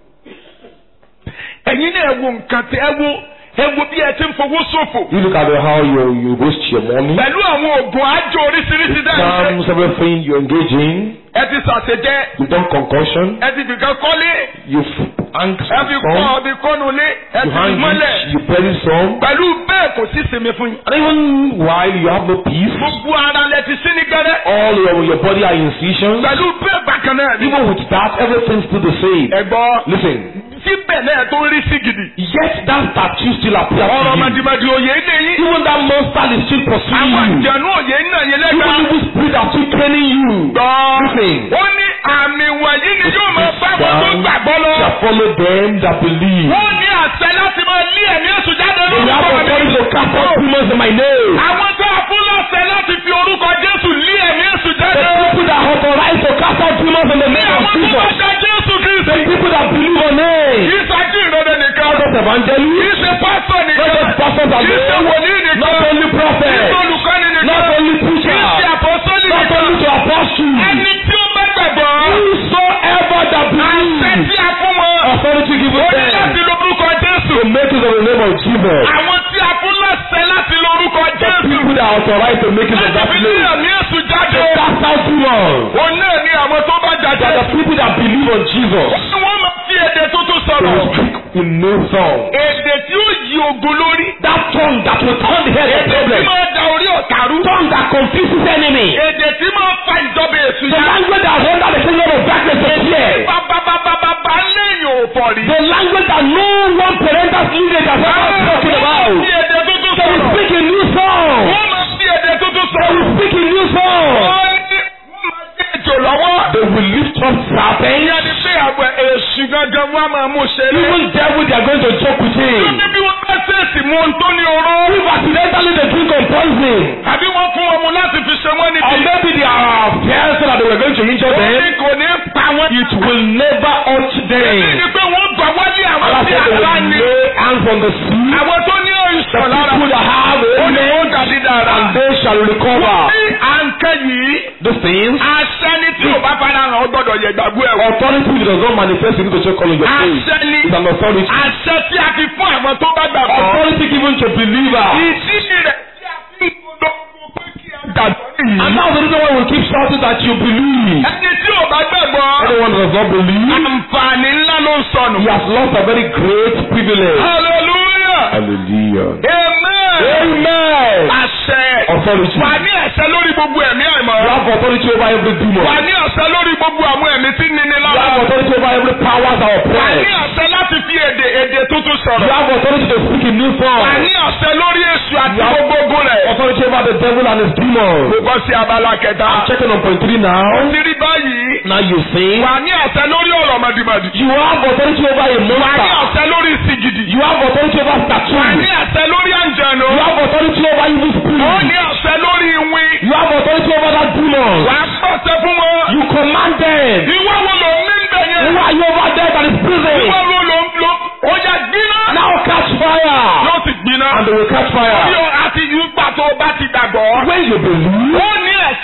Ẹ̀yin náà ẹ wo nǹkan tí ẹ wo ẹ wo bí ẹ ti ń fowó ṣòfò. You look at how you you waste your money. Pẹ̀lú àwọn oògùn àjò oríṣiríṣi dáhùn. Scams, everything you engage in. Ẹ ti ṣàṣejẹ. You've done concussion. Ẹ ti fìkan kọ́lé. You've hung Ẹ fi kọ́ some. ọbí kọ́nu lé. Ẹ You ti fi hang mọ́lẹ̀. it. You bury some. Pẹ̀lú bẹ́ẹ̀ kò sí sinmi fún yín. And even while you have no peace, Gbogbo ara lẹ ti sí ní gẹ́rẹ́. all your, your body are incisions. Pẹ̀lú bẹ́ẹ̀ bákan náà ni. Even with that, everything's still the same. Ẹ gbọ́. Listen, Síbẹ̀ náà tó ń rí sí gidi. yet that statue still appears Ọ̀rọ̀ to you. màdìmàdì òye ní yín. Even that monster is still pursuing Àwọn you. àjẹnú òye ń nà yín Even lẹ́gbàá. evil spirit are still training you. Gbọ́. Listen. Ó ní àmì wọ̀nyí ni yóò máa bá wọn tó Signs gbàgbọ́ lọ. shall follow them that believe. Wọ́n ní àṣẹ láti máa lé ẹ̀mí èṣù jáde They have lórúkọ authority mi. to cast out demons in my name. Àwọn tó a fún lọ́sẹ̀ láti fi orúkọ Jésù lé ẹ̀mí èṣù The jáde. people that are authorized to cast out demons in the Ní name of àwọn tó bá Jesus. gba Jésù The Kristi. people that believe on Kì him. í ṣáájú ìrọ̀lẹ́ nìkan. Not just Kì evangelists. í ṣe pásítọ̀ Not nìkan. just pastors Kì í ṣe alone. wòlíì nìkan. Not only Kì í ṣe prophets. olùkọ́ni nìkan. Not only Kì í ṣe preachers. àpọ́sọ́lì Not nìkan. only to apostles. Ẹni tí ó bá gbàgbọ́. Whosoever that Àṣẹ believes. tí a fún wọn. Authority given Ó ní láti them. lo orúkọ Jésù. To make use of the name of Jesus. Àwọn tí a fún lọ́sẹ̀ láti lo orúkọ The Jésù. people that are authorized to make use of Láti that fi lé name. ẹ̀mí èṣù jáde. To cast out demons. Òun náà ni àwọn tó bá They jáde. are the people that believe on Jesus. Wọ́n máa fi èdè tuntun They will sọ̀rọ̀. speak in new song. Èdè tí ó yí ogun lórí. That tongue that will turn the head of Èdè tí problem. máa da orí ọ̀tá rú. Tongue that confuses enemy. Èdè tí máa fa ìjọba èṣù The yá. language that render the kingdom of darkness to fear. Bàbàbàbàbà lẹ́yìn òfò rí. The language that no one parental lineage has ever spoken Wọ́n máa about. fi èdè tuntun They will sọ̀rọ̀. speak in new song. Wọ́n máa fi èdè tuntun They will sọ̀rọ̀. speak in new song. Wọ́n ní wọ́n máa gbé èjò lọ́wọ́. They will lift up serpents. Ìyá ni pé àwọn èṣù gangan wọn á máa mú ṣeré. Even devil they are going to joke with Tó him. ní bí wọ́n bá ṣèèṣì mú ohun tó ní oró. If accidentally they drink on poison. Àbí wọ́n fún ọmọ láti fi ṣe wọ́n Or níbi. maybe they are fears so that they were going to injure Ó ní them. kò ní pa wọ́n. It will never hurt Èyí them. ni pé wọ́n gbà wálé àwọn Allah tí said they àrá will ni. lay hands on the sick. Àwọn tó ní The ìṣàn lára. people that have Ó ní wọ́n ailments dàbí dára. and they shall recover. Ní àǹkẹ́ yìí, These things. àṣẹ ni tí ò bá fara hàn ó gbọ́dọ̀ yẹ gbàgbọ́ ẹ̀ wò. Authority which does not manifest you need to check on your face. Àṣẹ ni It's an authority. àṣẹ tí a fi fún àwọn tó bá gbàgbọ́. Authority given to believers. Ìdí rẹ̀ tí a fi ń gbọdọ̀ pé kí a gbàgbọ́ And nìyí. that's the reason why we keep shouting that you believe. Ẹni tí ò bá gbàgbọ́. Anyone that does not believe, Àǹfààní ńlá ló ń sọnù. he has lost a very great privilege. Hallelujah. Hallelujah. Amen. Amen. Àṣẹ. Authority. Wà ní àṣẹ lórí gbogbo ẹ̀mí àìmọ́. You have authority over every demon. Wà ní àṣẹ lórí gbogbo àwọn ẹ̀mí tí ń nini You lára. have authority over every powers that Wà oppress. ní àṣẹ láti fi èdè èdè tuntun You sọ̀rọ̀. have authority to speak in new Wà form. ní àṣẹ lórí èṣù àti You have gbogbo ogun rẹ̀. authority over the devil and his demons. Mo bọ́ sí abala kẹta. I'm checking on point three now. Ti rí báyìí. Now you see. Wà ní àṣẹ lórí ọ̀rọ̀ mọ̀dìmọ̀dì. You have authority over a Wà ní monster. àṣẹ lórí ìsìgìdì. You have authority over Wà ní statues. àṣẹ lórí àǹjẹ̀nu. You have authority over evil Ó spirits. ní àṣẹ lórí ìwìn. You have authority over that demon. Wà á pàṣẹ fún wọn. You command them. Ìwọ wo ló ń ní ń bẹ̀ yẹn? Who are you over there that is prison? Ìwọ wo ló ń lo? Ó yà gbiná. Now catch fire. Yóò sì gbiná. And they will catch fire. Yóò àti ìgbà tó o bá ti dàgbọ́. When you believe, Ó ní ẹ̀ṣẹ̀ láti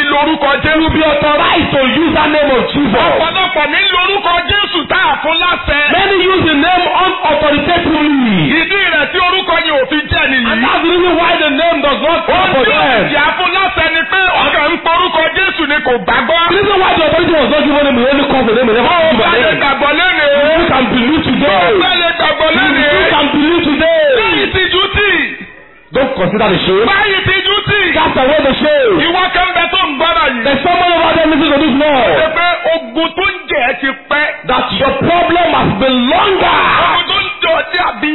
lórúkọ You Jésù. will be authorized to use that name of Jesus. ọ̀pọ̀lọpọ̀ ní lórúkọ Jésù tá a fún láṣẹ. Many use the name unauthoritatively. ìdí rẹ̀ tí orúkọ yẹn ò fi jẹ́ And nìyí. that's the reason why the name does not come Ohun for tí ó sì them. jẹ́ fún láṣẹ ni pé ọkàn ń porúkọ Jésù ni kò gbàgbọ́. The reason why the authority was not given him, he only comes the name, he never Ó gives bá the lè name. gbàgbọ́ lénìí. You can believe today. Ó bá lè gbàgbọ́ lénìí. You can believe today. Báyìí ti jú tì. Don't consider the shame. Báyìí ti jú tì. Cast away the shame. Ìwọ kan bẹ tó ń gbọ́dọ̀ yìí. There's someone over there listening to this Ṣé Lord. pé ogun tó ń jẹ ẹ́ ti pẹ́? That your problem has been longer. Ogun tó ń jọ dàbí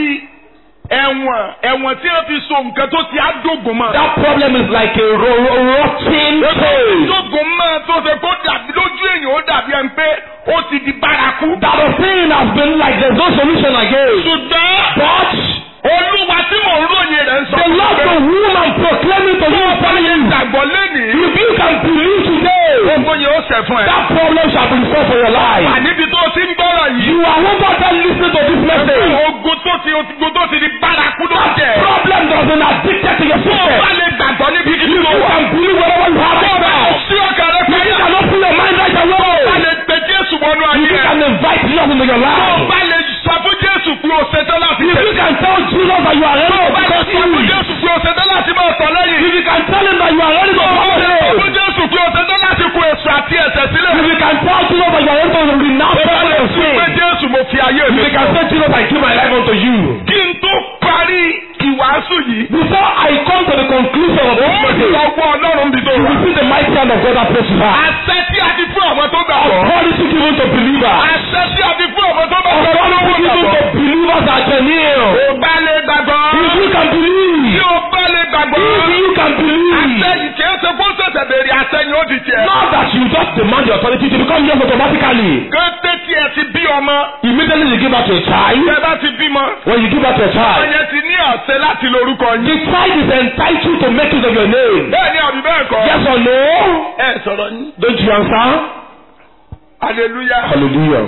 ẹ̀wọ̀n ẹ̀wọ̀n tí wọ́n fi so nǹkan tó ti á dógùn mọ́. That problem is like a ro- ro- rotting cage. Dógùn mọ́ tó ṣe kó dàbí lójú èèyàn ó dàbí ẹni pé ó ti di bárakú. That the thing has been like there's no solution again. Ṣùgbọ́n But Olúwa tí mò ń ròyìn rẹ̀ ń sọ. the Lord the woman proclaiming to you, telling you, Gbàgbọ́ lénìí. if you can believe today, Ogun yẹn ó ṣẹ̀ fún ẹ. that problem shall be solved for your life. Àníbi tó ti ń gbọ́rọ̀ yìí. You are over there listening to this message. Ogun tó ti ogun tó ti di bárakú ló jẹ́. Problem does not addicted to your Tó o system. bá lè gbàgbọ́ níbi kí You ló wà. can believe whatever you have right now. Sí ọkàn rẹ If pé you cannot put your mind right bá away, lè pe Jésù wọnú if ayé you rẹ. can invite Jesus into your Tó o life, bá lè sọ fún Jésù pé o ṣetán láti if you tẹ̀lé. can tell Jesus that you are ready Tó o to bá lè trust sọ fún him, Jésù pé o ṣetán láti máa tọ̀ lẹ́yìn. if you can tell him that you are ready to Tó o bá follow lè sọ him, fún Jésù pé o ṣetán láti kó èso àti ẹ̀ṣẹ̀ sílẹ̀. if you can tell Jesus that you are ready to renounce Tó o bá lè all your sọ pé sin, Jésù mo fi ayé if mi you can fún ọ. say Jesus I give my life unto you. Kí n tó parí ìwàásù yìí. Before I come to the conclusion of this Ó ní message, ọgbọ́n Ọlọ́run bí tó you wà. will see the mighty hand of God that places you high. Àṣẹ tí a ti fún àwọn tó gbàgbọ́. Authority given to believers. Àṣẹ tí a ti fún àwọn tó gbàgbọ́. Authority given to believers that can heal. Ó bá lè gbàgbọ́. If you can Tí believe, o bá lè gbàgbọ́. if you can Àṣẹ believe, yìí kìí ṣe kó ṣẹ̀ṣẹ̀ béèrè àṣẹ yìí ó di tiẹ̀. not that you just demand the authority to become yours automatically. Kété tí ẹ ti bí ọmọ. Immediately you give birth to a child, Bí ẹ bá ti bímọ. when you give birth to a child, Ọyẹ ti ní àṣẹ láti lórúkọ the yín. child is entitled to make use of your name. Bẹ́ẹ̀ ni àbí bẹ́ẹ̀ kọ́. Yes or no? Ẹ sọ̀rọ̀ yín. Don't you answer? Hallelujah. Hallelujah.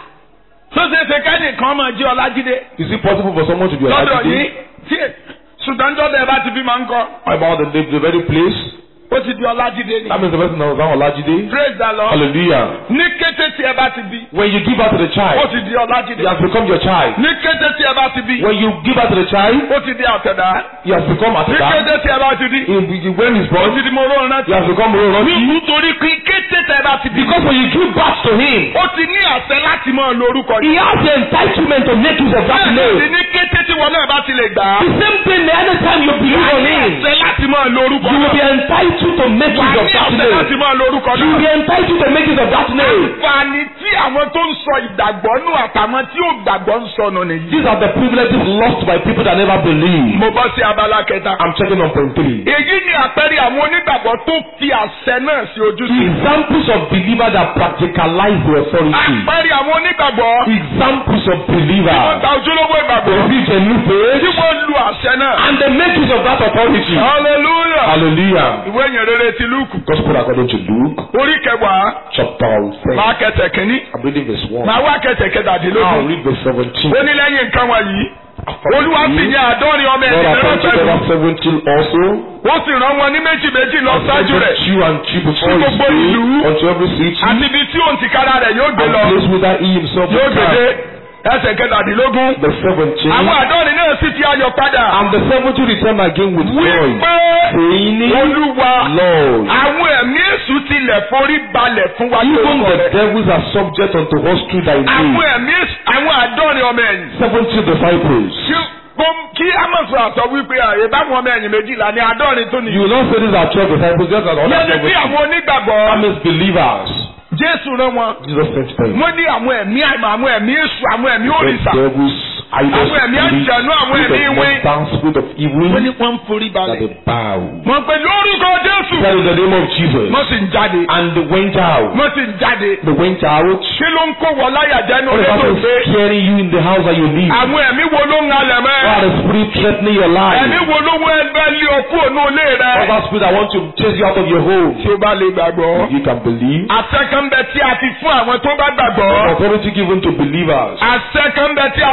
Tó ṣe é ṣe kẹ́nìkan máa jẹ́ Ọlájídé. Is it possible for someone to be Lọ́dọ̀ yín. alive Tí ṣùgbọ́n jọ́dọ̀ ẹ bá ti bímọ ńkọ́. about the, the, the very place? Ó ti di Ọlájídé ni. That means the person that was on Olajide. Praise the Lord. Hallelujah. Ní kété tí ẹ bá ti bí. When you give birth to the Ó child, ti di Ọlájídé. he has become your child. Ní kété tí ẹ bá ti bí. When you give birth to the child, Ó ti di àtẹ̀dá. he has become Ní Atida. kété tí ẹ bá ti bí. In- When he's Ó born, ti di mo rọrùn he rántí. has become Roroti. Nítorí pé kété tí ẹ bá ti bí. Because when you give birth to him, Ó ti ní àṣẹ láti máa lo orúkọ he yìí. has the entitlement to make use of that Bẹ́ẹ̀ name. ni ní kété tí wọn náà bá ti lè gbà á. The same thing anytime you believe on him, Àṣẹ láti máa lo orúkọ you will náà. be entitled to make Wà use á of ní that àṣẹ láti name. máa lo orúkọ You will náà. be entitled to make use of that name. Àǹfààní tí àwọn tó ń sọ ìgbàgbọ́ nù àtàwọn tí ò gbàgbọ́ ń sọnù nìyí. These are the privileges lost by people that never believe. Mo bọ́ sí abala kẹta. I'm checking on point three. Èyí ni àpẹẹrẹ àwọn onígbàgbọ́ tó fi àṣẹ náà sí ojúṣe. Examples of believers that practicalize the authority. Àpẹẹrẹ àwọn onígbàgbọ́ Examples of tí wọ́n believers gba ojúlówó that ìgbàgbọ́ reach a new tí page wọ́n lu àṣẹ náà. and they make use of that authority. Hallelujah. Hallelujah. Ìwé ìyìn rere ti Lúùkù. Gospel according to Luke, Orí kẹwàá chapter 10. máa kẹsẹ̀ kínní. I'm reading verse 1. Máa wá kẹsẹ̀ Now kẹtàdínlógún. read verse 17. Ó ní lẹ́yìn nǹkan wọ̀nyí. Olúwa sì Lord yan àádọ́rin ọmọ ẹ̀yìn mìíràn appointed pẹ̀lú. over 17 also. Wọ́n sì rán wọn ní méjì méjì lọ and ṣáájú sent rẹ̀. two and two before Sí his gbogbo ìlú. way unto every city Àti ibi tí òun ti kára rẹ̀ yóò gbé and lọ. place whither he himself Yóò will gbèdé come. ẹsẹ̀ kẹtàdínlógún. The 17. Àwọn àádọ́rin náà sì ti ayọ̀ padà. And the 70 returned again with joy, Wípé saying, Olúwa Lord, àwọn ẹ̀mí èṣù tilẹ̀ forí balẹ̀ fún wa even lórúkọ the rẹ̀. devils are subject unto us through thy Àwọn name. ẹ̀mí èṣù àwọn àádọ́rin ọmọ ẹ̀yìn. 70 disciples. Kí gbom- Kí Amọ̀sọ̀ àtọ̀ wípé àyè báwọn ọmọ ẹ̀yìn méjìlá ní àádọ́rin tó You nìyí. will not say these are 12 disciples, just as other Yẹ́nì bí 70. àwọn onígbàgbọ́ That means believers. Jésù rán wọn. Jesus sent them. Wọ́n ní àwọn ẹ̀mí àìmọ̀ àwọn ẹ̀mí èṣù àwọn ẹ̀mí The òrìṣà. devils, idols, Àwọn ẹ̀mí spirits, àjẹ̀nú, àwọn spirit ẹ̀mí of ìwé. monsters, spirit of evil, Wọ́n ní wọ́n ń forí that balẹ̀. they bow. Wọ́n pe lórúkọ Jésù. That is the name of Jesus. Wọ́n sì ń jáde. And they went out. Wọ́n sì ń jáde. They went out. Kí ló ń kó wọ láyà jẹ́nu All the létò person pé is scaring you in the house that you live. àwọn ẹ̀mí wo ló ń halẹ̀ mẹ́? What the spirit threatening your life. Ẹ̀mí wo ló wọ ẹgbẹ́ lé ọkú ònú ilé rẹ? All that spirit that want to chase you out of your home. Tí o bá lè gbàgbọ́. You can believe. Àṣẹ kan bẹ tí a ti fún àwọn tó bá gbàgbọ́. Authority given to believers. Àṣẹ kan bẹ tí a ti fún àwọn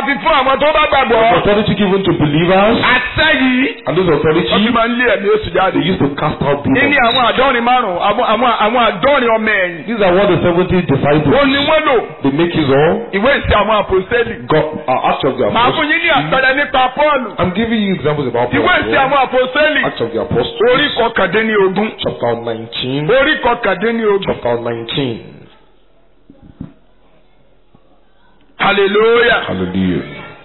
àwọn tó bá The gbàgbọ́. authority given to believers. àṣẹ yìí And this wọ́n fi authority, máa ń lé ẹ̀mí èṣù jáde. they used to cast out Ní demons. àwọn àádọ́rin márùn-ún àwọn àwọn àwọn àádọ́rin ọmọ ẹ̀yìn. These are what the 70 disciples, Ó ní wọ́n lò they make use of. ìwé ìsìn àwọn àpòsẹ́lì. God, uh, Acts of the Màá fún Apostles. yín ní àpẹẹrẹ nípa Pọ́ọ̀lù. I'm giving you examples about Ìwé ìsìn Paul. àwọn àpòsẹ́lì. Acts of the Apostles. Orí kọkàndínlógún. Chapter 19. Orí kọkàndínlógún. Chapter 19. Hallelujah. Hallelujah.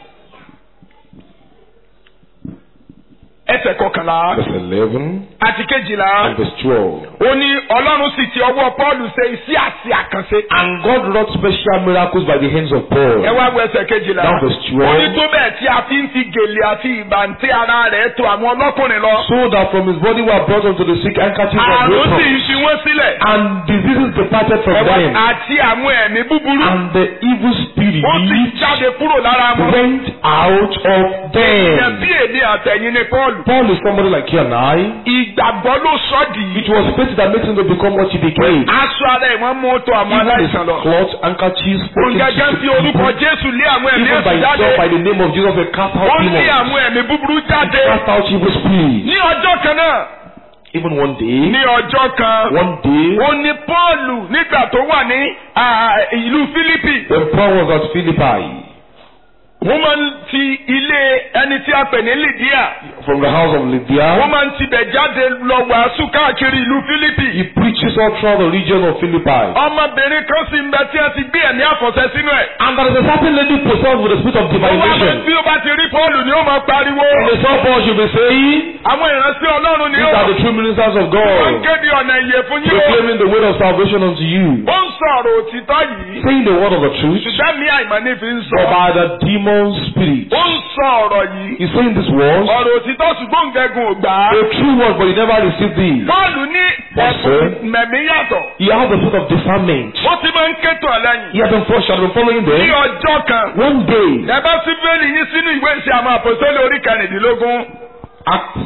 Ẹsẹ̀ kọkànlá Verse 11 àti kejìlá. and verse 12. Ó ní Ọlọ́run sì ti ọwọ́ Pọ́ọ̀lù ṣe iṣẹ́ àti àkànṣe. And God wrought special miracles by the hands of Paul. Ẹ wá wo ẹsẹ̀ kejìlá. Down verse Ó ní 12. tó bẹ́ẹ̀ tí a fi ń fi gèlè àti ìbàntí ara rẹ̀ tó àwọn ọlọ́kùnrin lọ. So that from his body were brought unto the sick handkerchiefs of Àrùn sì lepers. ń fi wọ́n sílẹ̀. And diseases departed from Ẹ wá them. àti àwọn ẹ̀mí búburú. And the evil spirit Ó sì jáde kúrò lára wọn. went out of Ìyẹn bí them. èdè àtẹ̀yìn ni Pọ́ọ̀lù. Paul is somebody like you and I. Ìgbàgbọ́ ló sọ dì í. It was faith that makes him to become what he became. Aṣọ ara ẹ̀ wọ́n mú tó àwọn Even his aláìsàn lọ. cloth, handkerchiefs, spoken to Òǹgẹ́gẹ́ fi sick orúkọ people. Jésù lé àwọn ẹ̀mí Even by èṣù jáde. himself, by the name of Jesus, they cast Ó out lé demons. àwọn ẹ̀mí búburú jáde. Cast out evil spirits. Ní ọjọ́ kan náà. Even one day, Ní ọjọ́ kan. one day, Ó ní Pọ́ọ̀lù nígbà tó wà ní ah, ìlú Fílípì. when Paul was at Philippi, Wọ́n máa ń ti ilé ẹni tí a pè ní Lydia. from the house of Wọ́n Lydia, máa ń tibẹ̀ jáde lọ wàásù káàkiri ìlú Fílípì. he preaches all throughout the region of Philippi. Ọmọbìnrin kan sì ń bẹ tí a ti gbé ẹ̀mí àfọ̀ṣẹ sínú ẹ̀. And there is a certain lady possessed with the spirit of Ó wá máa divination. bí ó bá ti rí Pọ́ọ̀lù ni ó máa pariwo. And they saw Paul should be saying, Àwọn ìránṣẹ́ Ọlọ́run ni These ó are the true ministers of wọ́n ń God, kéde ọ̀nà ìyè fún yín o. proclaiming the word of salvation unto you, Ó ń sọ̀rọ̀ òtítọ́ yìí. saying the word of the truth, Ṣùgbọ́n mi àìmọ̀ ní fi ń sọ. but by the demon spirit. Ó ń sọ ọ̀rọ̀ yìí. He's saying this word, Ọ̀rọ̀ òtítọ́ ṣùgbọ́n gẹ̀gùn ò gbà á. a true word, but he never received it. Pọ́ọ̀lù ní Yes, ẹ̀bùn sir. mẹ̀mí yàtọ̀. He had the spirit of discernment. Ó ti máa ń kétò ẹlẹ́yìn. He had been first, had been following Ní them. ọjọ́ kan. One day, Ẹ bá sí bẹ́ẹ̀lì yín sínú ìwé ìṣe àwọn àpòsílẹ̀ orí kẹrìndínlógún. Acts,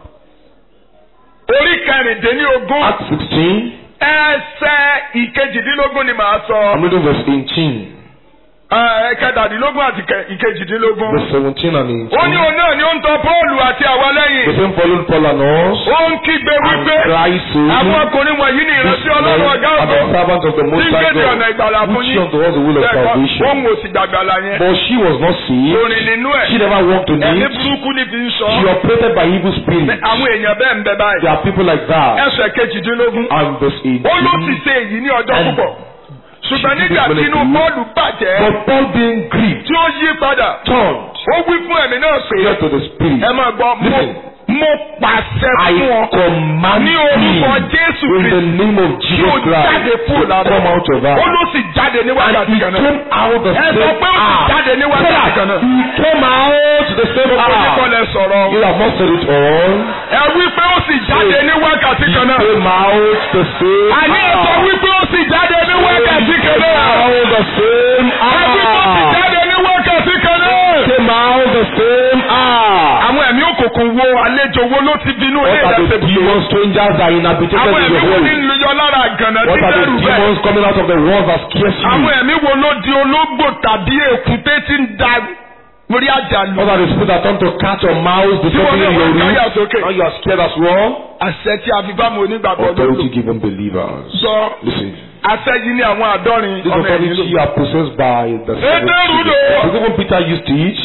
Orí kẹrìndínlógún. Acts 16, Ẹsẹ̀ ìkejìdínlógún ni màá sọ. I'm reading verse 18, Ẹ kẹtàdínlógún àti kẹ- ìkejìdínlógún. verse 17 and 18. Ó ní òun náà ni ó ń tọ Pọ́ọ̀lù àti àwa The lẹ́yìn. same followed Paul and us, Ó ń kígbe and wípé Christ àwọn saying, ọkùnrin wọ̀nyí ni This ìránṣẹ́ Ọlọ́run men ọ̀gá are ògo. the servants of the Tí Most ń High kéde ọ̀nà God, ìgbàlà fún which yín. unto us the will of Bẹ́ẹ̀ kọ́, salvation. Òun ò sì gbàgbàlà yẹn. But she was not saved. Orin nínú ẹ̀. She never walked in Ẹ̀mí it. burúkú ni fi ń sọ. She operated by evil spirits. Àwọn èèyàn bẹ́ẹ̀ ń bẹ There báyìí. are people like that. Ẹsẹ̀ kejìdínlógún. And verse Ó ló ti 18. ṣe èyí ní ọjọ́ And púpọ̀. Ṣùgbọ́n she did nígbà it tí inú willingly. Pọ́ọ̀lù bàjẹ́, But Paul being grieved, tí ó yí padà, turned, ó wí fún ẹ̀mí náà pé, said to the spirit, ẹ máa gbọ́, mo Listen. mo pàṣẹ I fún ọ command ní you orúkọ Jésù in the Kristi name of tí ó Jesus jáde Christ kúrò to lára come out of her. ó ló sì jáde ní And wákàtí he kan náà. came out the Ẹ same sọ pé ó sì hour. jáde ní Say wákàtí that. kan náà. He came out the same Gbogbo yín kọ́ hour. lẹ sọ̀rọ̀. You have not said it all. Ẹ wí pé ó sì jáde ní wákàtí He kan náà. came out the same Àní ẹ sọ hour. wípé ó sì jáde ní wákàtí kan náà. Out the same Ẹ wí pé ó sì hour. jáde ní wákàtí kan náà. Came out the same hour. Àwọn ẹ̀mí òkùnkùn wo àlejò wo ló ti bínú ilé What are the ìdásẹ́ demons, strangers that inhabited Àwọn in ẹ̀mí the wo ní home? lóyọ lára àgànà tí What are the bẹ̀rù bẹ́ẹ̀? demons coming out of the walls that scares Àwọn you? ẹ̀mí wo ló di ológbò tàbí èkúté tí ń da lórí àjàlù? What are the spirits that turn to cat or mouse Tí wọ́n disturbing ní in your wọ́n káyà room? sókè. Now you are scared as well. Àṣẹ tí a fi bá mu onígbàgbọ́ Authority lólo. given believers. Sọ Listen. àṣẹ yìí ní àwọn àádọ́rin This ọmọ ẹ̀yìn authority you lò. are possessed by the seven Èdè rúdò. spirits. Even Peter used it.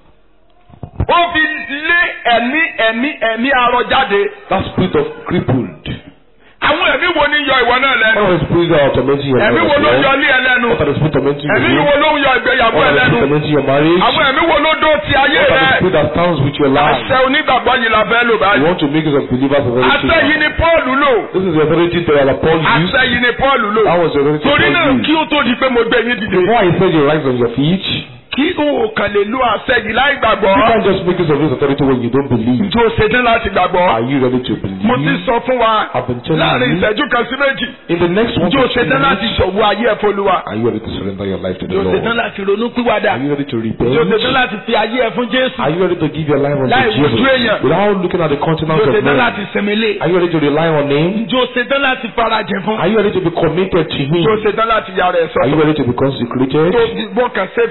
Ó fi lé ẹ̀mí ẹ̀mí ẹ̀mí arọ jáde. That spirit of crippled. Àwọn ẹ̀mí wo ni yọ ìwọ náà lẹ́nu? What are the spirits that are tormenting your Ẹ̀mí wo marriage? ló yọ What ilé ẹ lẹ́nu? are the spirits tormenting your Ẹ̀mí room? wo ló ń yọ ìgbéyàwó What ẹ are the lẹ́nu? spirits tormenting your marriage? Àwọn ẹ̀mí wo ló dó ti ayé What are the rẹ? spirits that stands with your life? Àṣẹ onígbàgbọ́ yìí la fẹ́ lò You báyìí. want to make use of believers of Àṣẹ yìí everything. ni Pọ́ọ̀lù lò. This is the authority that Paul used. Àṣẹ yìí ni Pọ́ọ̀lù lò. That was the authority Torí náà Paul kí used. ó tó di pé mo gbé yín dìde. Before I said you rise on your feet, Kí o kàn lè lo àṣẹ yìí láì gbàgbọ́. you can't just make use of this authority when you don't believe. Ǹjẹ́ o ṣetán láti gbàgbọ́? Are you ready to Mo ti believe? sọ fún wa I've been telling láàrin you. ìṣẹ́jú kan sí méjì. In the next one Ǹjẹ́ o to two ṣetán láti minutes, ṣọ̀wọ́ ayé ẹ̀ f'Olúwa? are you ready to surrender your life to the Ǹjẹ́ o ṣetán Lord? láti ronú pìwàdà? Are you ready to Ǹjẹ́ o ṣetán repent? láti fi ayé ẹ̀ fún Jésù? Are you ready to give your life unto Láì wojú Jesus èèyàn. without looking at the countenance Ǹjẹ́ o of ṣetán men? láti sinmi lé? Are you ready to rely on Him? Ǹjẹ́ o ṣetán láti farajìn fún? Are you ready to be committed to Him? Ǹjẹ́ o ṣetán láti yára ẹ̀ Are you sọ́tọ̀? ready to be consecrated? Tó mo kàn ṣetán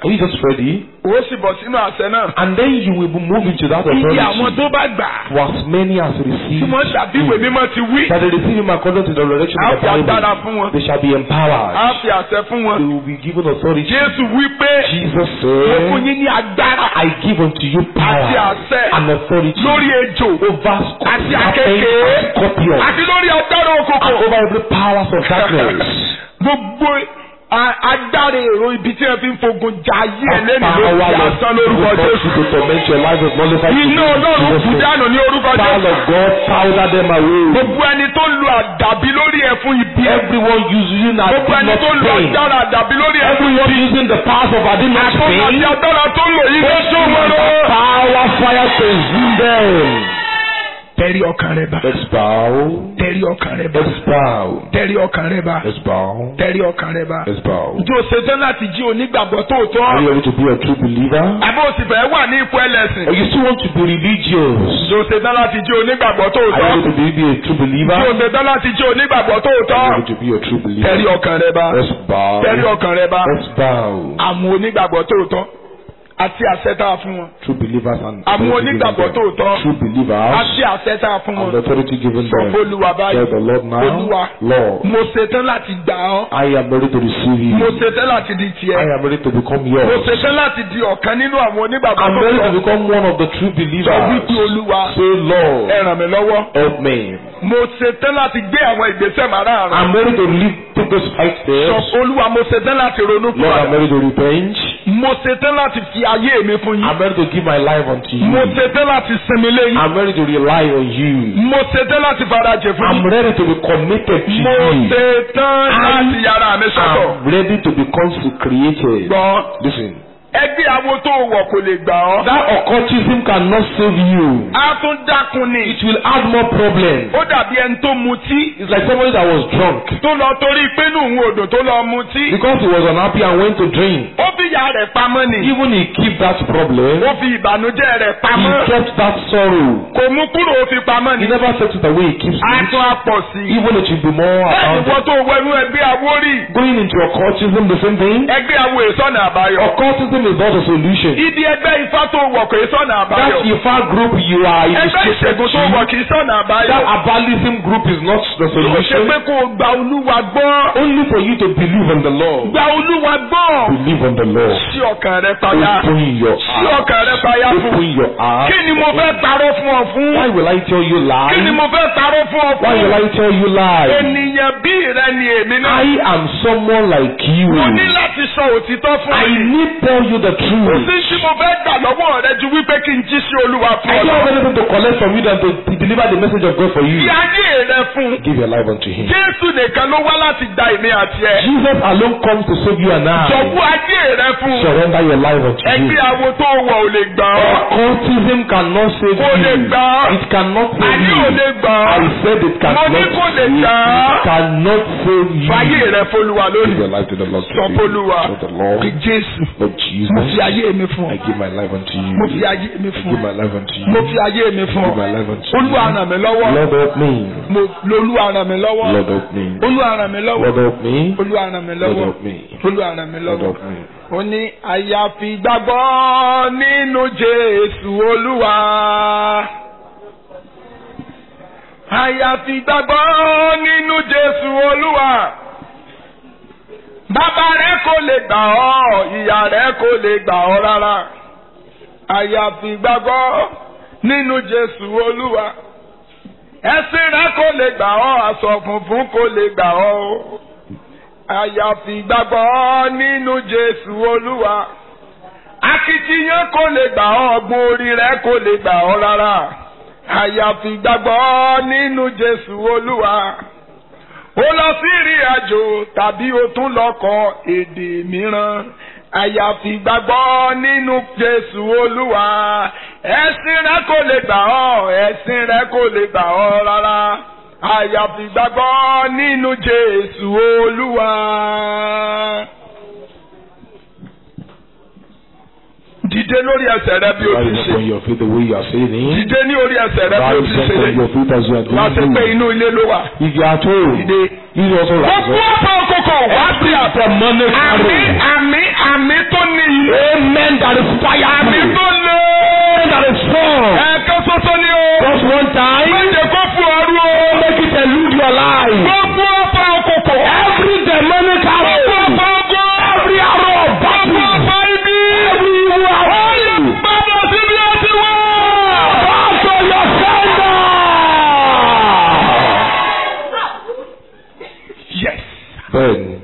Are you just ready? ó sì bọ̀ sínú àṣẹ náà. And then you will move into that iye àwọn authority. tó bá gbà á For as many as tí receive wọ́n ṣàbíwèé mímọ́ ti wí that they receive him according to the revelation á of fi the agbára Bible, fún wọn they shall be á empowered. fi àṣẹ fún wọn. They will be given authority. Jésù wí pé Jesus mo fún said, yín ní agbára I give unto you àti power àṣẹ and authority lórí ejò over àti serpents àkekèé and scorpions àti lórí agbára and òkùnkùn. over every powers of darkness. gbogbo a- agbára èrò ibi tí wọ́n fi ń fogun jà ayé ẹ̀ lẹ́nu Power lórí of asán lórúkọ God Jésù. to torment your life is nullified. iná ọlọ́run kú dànù ní orúkọ Power Jésù. of God powder them away. gbogbo ẹni tó lu àdàbí lórí ẹ̀ fún ibi ẹ̀. Everyone using that gbogbo did ẹni not tó lu pain. agbára àdàbí lórí ẹ̀ fún Everyone using the powers of I did not àtúntò àti pain. agbára tó lò yí ló sún wọn lọ. Power fire consume them. tẹ̀rí ọkàn rẹ bá. Let's bow. tẹ̀rí ọkàn rẹ bá. Let's bow. tẹ̀rí ọkàn rẹ bá. Let's bow. tẹ̀rí ọkàn rẹ bá. Let's bow. ǹjẹ́ o ṣetán láti jí onígbàgbọ́ Are tòótọ́? you ready to be a true believer? àbí o sì fẹ́ wà ní ipò ẹlẹ́sìn? Or you still want to be religious? ǹjẹ́ o ṣetán láti jí onígbàgbọ́ Are you tòótọ́? ready to be, be a true believer? ǹjẹ́ o ṣetán láti jí onígbàgbọ́ Are tòótọ́? you ready to be a true tẹ̀rí believer? ọkàn rẹ bá. Let's bow. tẹ̀rí ọkàn rẹ bá. Let's bow. àwọn onígbàgbọ́ tòótọ́ àti àṣẹ tá a fún wọn. True believers and Àwọn authority given onígbàgbọ́ them. tòótọ́. True believers àti àṣẹ tá a fún and wọn. authority given sọ them. fÓlúwa báyìí. Tell the Lord now, Olúwa. Lord, mo ṣetán láti gbà ọ́. I am ready to receive you. mo ṣetán láti di I tiẹ̀. am ready to become mo yours. ṣetán láti di ọ̀kan nínú àwọn onígbàgbọ́ I'm ready to tòótọ́. become one of the true sọ wípé believers. Olúwa Say, Lord, ẹ ràn mí lọ́wọ́. help me. mo ṣetán láti gbé àwọn ìgbésẹ̀ màrààrún. I'm ready to live, take those five sọ steps. Olúwa mo ṣetán láti ronú fún Lord, I'm ọ. ready to repent. mo ṣetán láti fi ayé mi fún yín. I'm ready to give my life unto mo you. ṣetán láti sinmi léyìn. I'm ready to rely on you. mo ṣetán láti farajẹ fún I'm yín. ready to be committed to mo you. ṣetán láti yára mi sọ́tọ̀. I'm ready to be consecrated. gbọ́n Listen, ẹgbẹ́ awo tó wọ̀ kò lè gbà ọ́. that occultism cannot save you. a tún dákun ni. It will add more problems. ó dàbí ẹni tó mutí. It's like somebody that was drunk tó lọ torí pé nù ń odò tó lọ mutí. because he was unhappy and went to drink. ó fi ìyá rẹ̀ pamọ́ ni. Even he keep that problem. ó fi ìbànújẹ́ rẹ̀ He pamọ́. kept that sorrow. kò mú kúrò ó fi pamọ́ He ni. never set it away. He keeps a it. tún á pọ̀ sí i. Even it will be more bẹ́ẹ̀ni about wọ́n it. tó wẹnu ẹgbẹ́ awórì. Going into occultism, the same thing. ẹgbẹ́ awo ìsọ̀nà àbáyọ. Occultism is not a solution. ibi ẹgbẹ́ ifá tó wọ̀ kò ìsọ̀nà That àbáyọ. Ifa group you are ẹgbẹ́ illustrated ìṣègùn tó wọ̀ to, kì í sọ̀nà àbáyọ. that Abalism group is not the yóò ṣe solution. pé kó o gba olúwa gbọ́. Only for you to believe on the Lord. gba olúwa gbọ́. Believe on the Lord. sí ọkàn rẹ payá. Open your sí heart. ọkàn rẹ payá fún. Open your heart. kí ni mo fẹ́ parọ́ fún ọ fún. Why will I tell you kí ni lies? mo fẹ́ parọ́ fún ọ Why will fún. I tell you lies? ènìyàn bí rẹ ni èmi náà. I am someone like you. mo ní láti sọ òtítọ́ fún I ẹ. need tell you the kò truth. sí tí mo fẹ́ gbà lọ́wọ́ rẹ ju wípé kí n jí sí olúwa fún I ọ. don't have anything to collect from you than to deliver the message of God for you. fi ayé rẹ fún. Give your life unto Him. jésù nìkan ló wá láti gba èmi àti ẹ. Jesus alone comes to save you and I. jọ̀wọ́ ayé rẹ fún. Surrender your life unto ẹgbẹ́ Him. awo tó wọ̀ ò lè gbà ọ́. Occultism cannot save Kò lè you. gbà ọ́. It cannot save àní you. ò lè gbà I ọ́. said it Mo cannot ní kò lè save you. gbà ọ́. It cannot save you. fàyè rẹ fọlùwà Give lónìí. your life to the Lord. sọ today. fọlùwà. To the Lord. pé jésù. Lord mo Jesus. fi ayé mi fún I ọ. give my life unto you. mo fi ayé mi I fún give ọ. my life unto you. mo fi ayé mi fún Give my ọ. life unto you. olúwa ràn mí lọ́wọ́. Lord help me. mo lolúwa ràn mí lọ́wọ́. Lord help me. olúwa ràn mí lọ́wọ́. Lord help me. olúwa ràn mí Lord lọ́wọ́. help me. olúwa ràn mí Lord lọ́wọ́. help me. ó ní àyàfi gbàgbọ́ nínú jésù olúwa. àyàfi gbàgbọ́ nínú jésù olúwa. bàbá rẹ kò lè gbà ọ́ ìyá rẹ kò lè gbà ọ́ rárá. àyàfi gbàgbọ́ nínú jésù olúwa. ẹ̀sìn rẹ kò lè gbà ọ́ aṣọ funfun kò lè gbà ọ́ o àyàfi gbàgbọ́ nínú Jésù Olúwa akitiyan kò lè gbà ọ́ ọgbọ́n orí rẹ kò lè gbà ọ́ rárá àyàfi gbàgbọ́ nínú Jésù Olúwa ó lọ sí ìrìn àjò tàbí o tún lọ kọ́ èdè mìíràn àyàfi gbàgbọ́ nínú Jésù Olúwa ẹ̀sìn rẹ kò lè gbà ọ́ ẹ̀sìn rẹ kò lè gbà ọ́ rárá àyàfi gbàgbọ́ nínú Jésù Olúwa. Dìde lórí ẹsẹ̀ rẹ bí o ti Rise ṣe. upon your feet the way you are saying it. Dìde ní orí ẹsẹ̀ rẹ bí o ti Rise ṣe upon lè. your feet as you are Wá sí pé doing. inú ilé ló wà. If you are at home, Dìde. you also rise Gbogbo up. ọ̀pọ̀ òkòkò wá sí àdúrà. demonic Àmì arrow. àmì àmì tó níyì. Amen. That is fire. Àmì tó lé. Amen. That is strong. Ẹ̀ẹ̀kan ṣoṣo ni o. Just one time. Méje kó fún ọrú o. Make it elude your life. Gbogbo ọ̀pá òkòkò. Every demonic Gbogbo arrow. ọ̀pá ogun. Every arrow of Gbogbo battle. ọ̀pá ibi. Every evil arrow. Bàbá sí bí ó ti wá. Back to your sender. Yes. Bẹ́ẹ̀ni.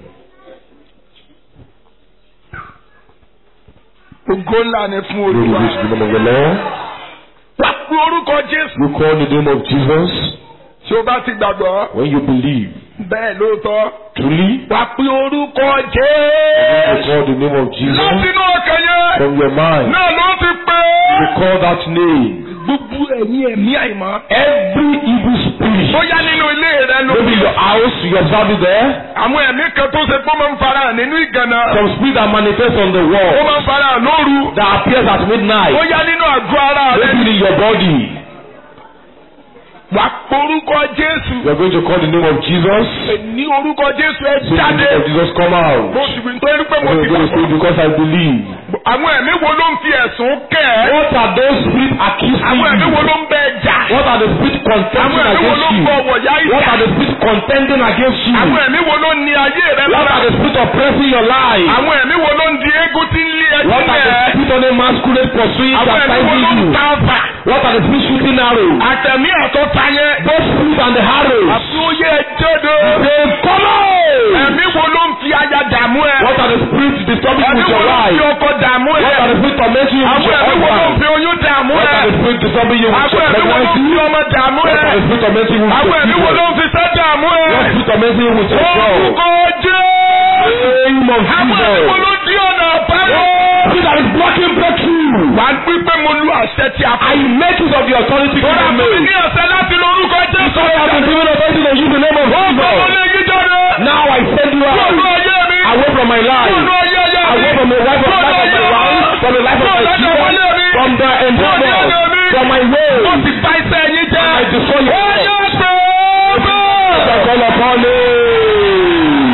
Ògo ńlá ni fún Glory Olúwa. be to the name of the Lord. Wà pé orúkọ Jésù. You call the name of Jesus Tí o bá ti gbàgbọ́. when you believe. Bẹ́ẹ̀ lóòótọ́. Truly, Wà pé orúkọ you Jésù. call the name of Jesus Látinú ọkàn yẹn. from your mind. Náà ló ti pé. You call that name. Gbogbo ẹ̀yin ẹ̀mí àìmọ́. Every evil spirit. Bóyá nínú ilé rẹ ló. Maybe your house, you observe it there. Àwọn ẹ̀mí kan tó ṣe pé ó máa ń fara hàn nínú ìgànnà. Some spirit that manifest on the Ó wall máa ń fara hàn lóru. that appears at midnight. Bóyá nínú àgọ́ ara rẹ. Maybe in your body. Wà pé orúkọ Jésù. You are going to call the name of Jesus. Ní orúkọ Jésù ẹ Say the jáde. name of Jesus come out. Mo sì fi nítorí pé mo I'm ti going to say gbàgbọ́. because I believe. Àwọn ẹ̀mí wo ló ń fi ẹ̀sùn kẹ́ ẹ́? What are those spirits accusing Àwọn ẹ̀mí wo you? ló ń bẹ jà? What are the spirits Àwọn contending ẹ̀mí wo ló against ń you? bọ wọ̀yá What ìjà? are the spirits contending against you? Àwọn ẹ̀mí wo ló ń ní ayé rẹ What lára? are the spirits oppressing your life? Àwọn ẹ̀mí wo ló ń di eégún tí ń lé ẹjú What are the rẹ̀? spirits on a masquerade pursuing Àwọn ẹ̀mí wo baptizing ló ń you? ta ọfà? What are the spirits shooting arrows? Àtẹ̀mí ẹ̀tọ́ ta yẹn. Those spirits and the arrows. Àfi ó yẹ jọ́dọ̀. They come out. Ẹ̀mí wo ló ń fi aya dààmú ẹ? What are the spirits disturbing you Ẹ̀mí with wo your ló ń life? fi ọkọ dààmú ẹ? What are the spirits tormenting you with Àwọn your ẹ̀mí wo ló ń husband? fi oyún dààmú What ẹ? are the spirits disturbing you with Àwọn your ẹ̀mí wo ló ń pregnancy? fi ọmọ dààmú What ẹ? are the spirits tormenting you with Àwọn your ẹ̀mí wo ló children? ń fi sẹ́ dààmú ẹ? What spirits tormenting you with your job? Orúkọ Jésù. Name of Àwọn ẹ̀mí wo Jesus. ló dí ọ̀nà àbáyọ? Spirit that is blocking breakthrough. Wà á gbé pé mo lu àṣẹ tí a I make use of the authority Bọ́lá given fún mi me. ní ọ̀sẹ̀ láti lo orúkọ Jésù. So I have been given authority to use the name of Ọmọ Jesus. lè yí jáde. Now I send you Kúrò out ayé mi. away from my Kúrò life, ayé ayé mi. away from the life of Kúrò life of my ayé mi. wife, from the life of Kúrò my lọ́dọ̀ children, wọlé mi. from the Kúrò ní endeavor, ọ̀dọ̀ mi. from my way. Ó ti bá iṣẹ́ yín jẹ́. I destroy your Ó work. yẹ pé I call upon him.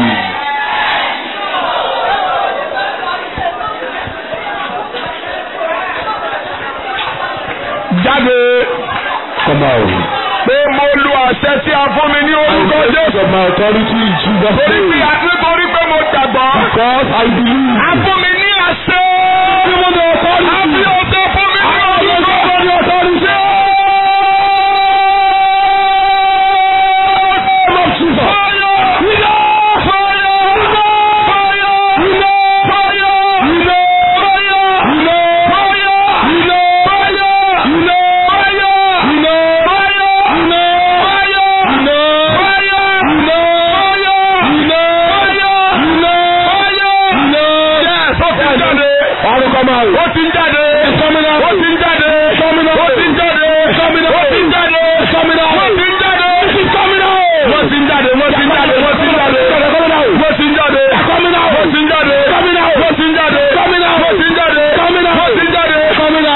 jáde. Come out. Pé mo lu àṣẹ tí a fún mi ní I orúkọ take use Jésù. of my authority in Jesus' Torí pé name. nítorí pé mo gbàgbọ́. Because I believe. A fún mi ní àṣẹ. Given the A fi authority. ọṣẹ fún mi ní I have orúkọ given the authority. Name of Jesus. Ọrùn kan máa rò. Ó ti ń jáde. Sọ́mínà. Ó ti ń jáde. Sọ́mínà. Ó ti ń jáde. Sọ́mínà. Ó ti ń jáde. Sọ́mínà. Ó ti ń jáde. Sọ́mínà. Wọ́n ti ń jáde. Wọ́n ti ń jáde. Wọ́n ti ń jáde. Wọ́n ti ń jáde. Sọ́mínà. Wọ́n ti ń jáde. Sọ́mínà. Wọ́n ti ń jáde. Sọ́mínà. Wọ́n ti ń jáde. Sọ́mínà. Wọ́n ti ń jáde. Sọ́mínà.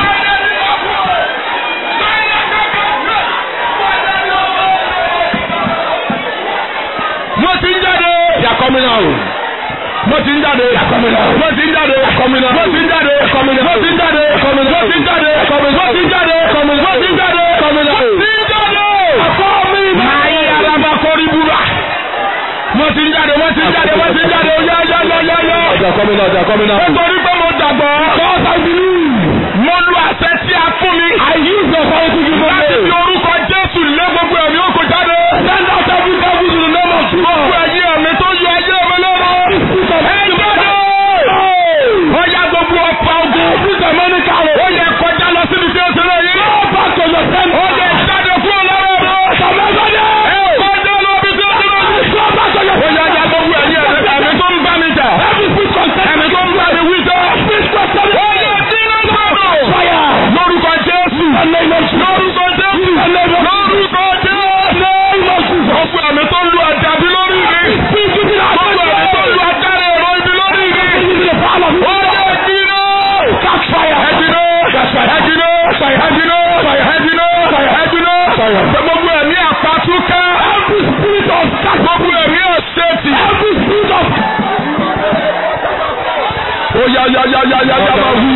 Wọ́n ti ń jáde. They are coming out. Wọ́n ti ń jáde. coming out. Wọ́n ti ń jáde. coming out. Wọ́n ti ń jáde. coming out. Wọ́n ti ń jáde. coming out. Wọ́n ti ń jáde. coming out. Wọ́n ti ń jáde. coming out. Wọ́n ti ń jáde. coming out. Wọ́n ti ń jáde. Máa yí alábàkọ́rí búra. Wọ́n ti ń jáde. Wọ́n ti ń jáde. Wọ́n ti ń jáde. Ó yá yá yá yá yá. They are coming out. They are coming out. Nítorí pé mo gbàgbọ́. Because I believe. Mo lu àṣẹ tí a fún mi. I use the authority given Láti fi me. orúkọ Jésù lé gbogbo ẹ̀mí òkú jáde. Send out every devil to the name of Gbogbo Jesus. ẹ̀yin ẹ̀mí tó yọ ayé mi lọ́rọ̀. Spirit of Ẹ jáde. Ó yá gbogbo ọ̀pá ogun. Every demonic arrow. Ó yẹ kọjá lọ síbi tí ó ti lè yí. Go back to your center. Ó yẹ jáde fún ọlọ́rọ̀ mi. Sọmọdé. Ẹ kọjá lọ bí tí ó ti lè yí. Go back to your Ó yá yá gbogbo ẹ̀yin ẹ̀mí ẹ̀mí tó ń bá mi jà. Every spirit contend. Ẹ̀mí tó ń bá mi wí jọ. Spirit contend. Ó yẹ sí lọ́sọ̀rọ̀. Fire. Lórúkọ Jésù. In the name of Jesus. Lórúkọ Jésù. In the name of Lórúkọ Jésù. name of Jesus. Gbogbo ẹ̀mí tó ń lu àjàbí lórí mi. Oyayayayayaya máa wí.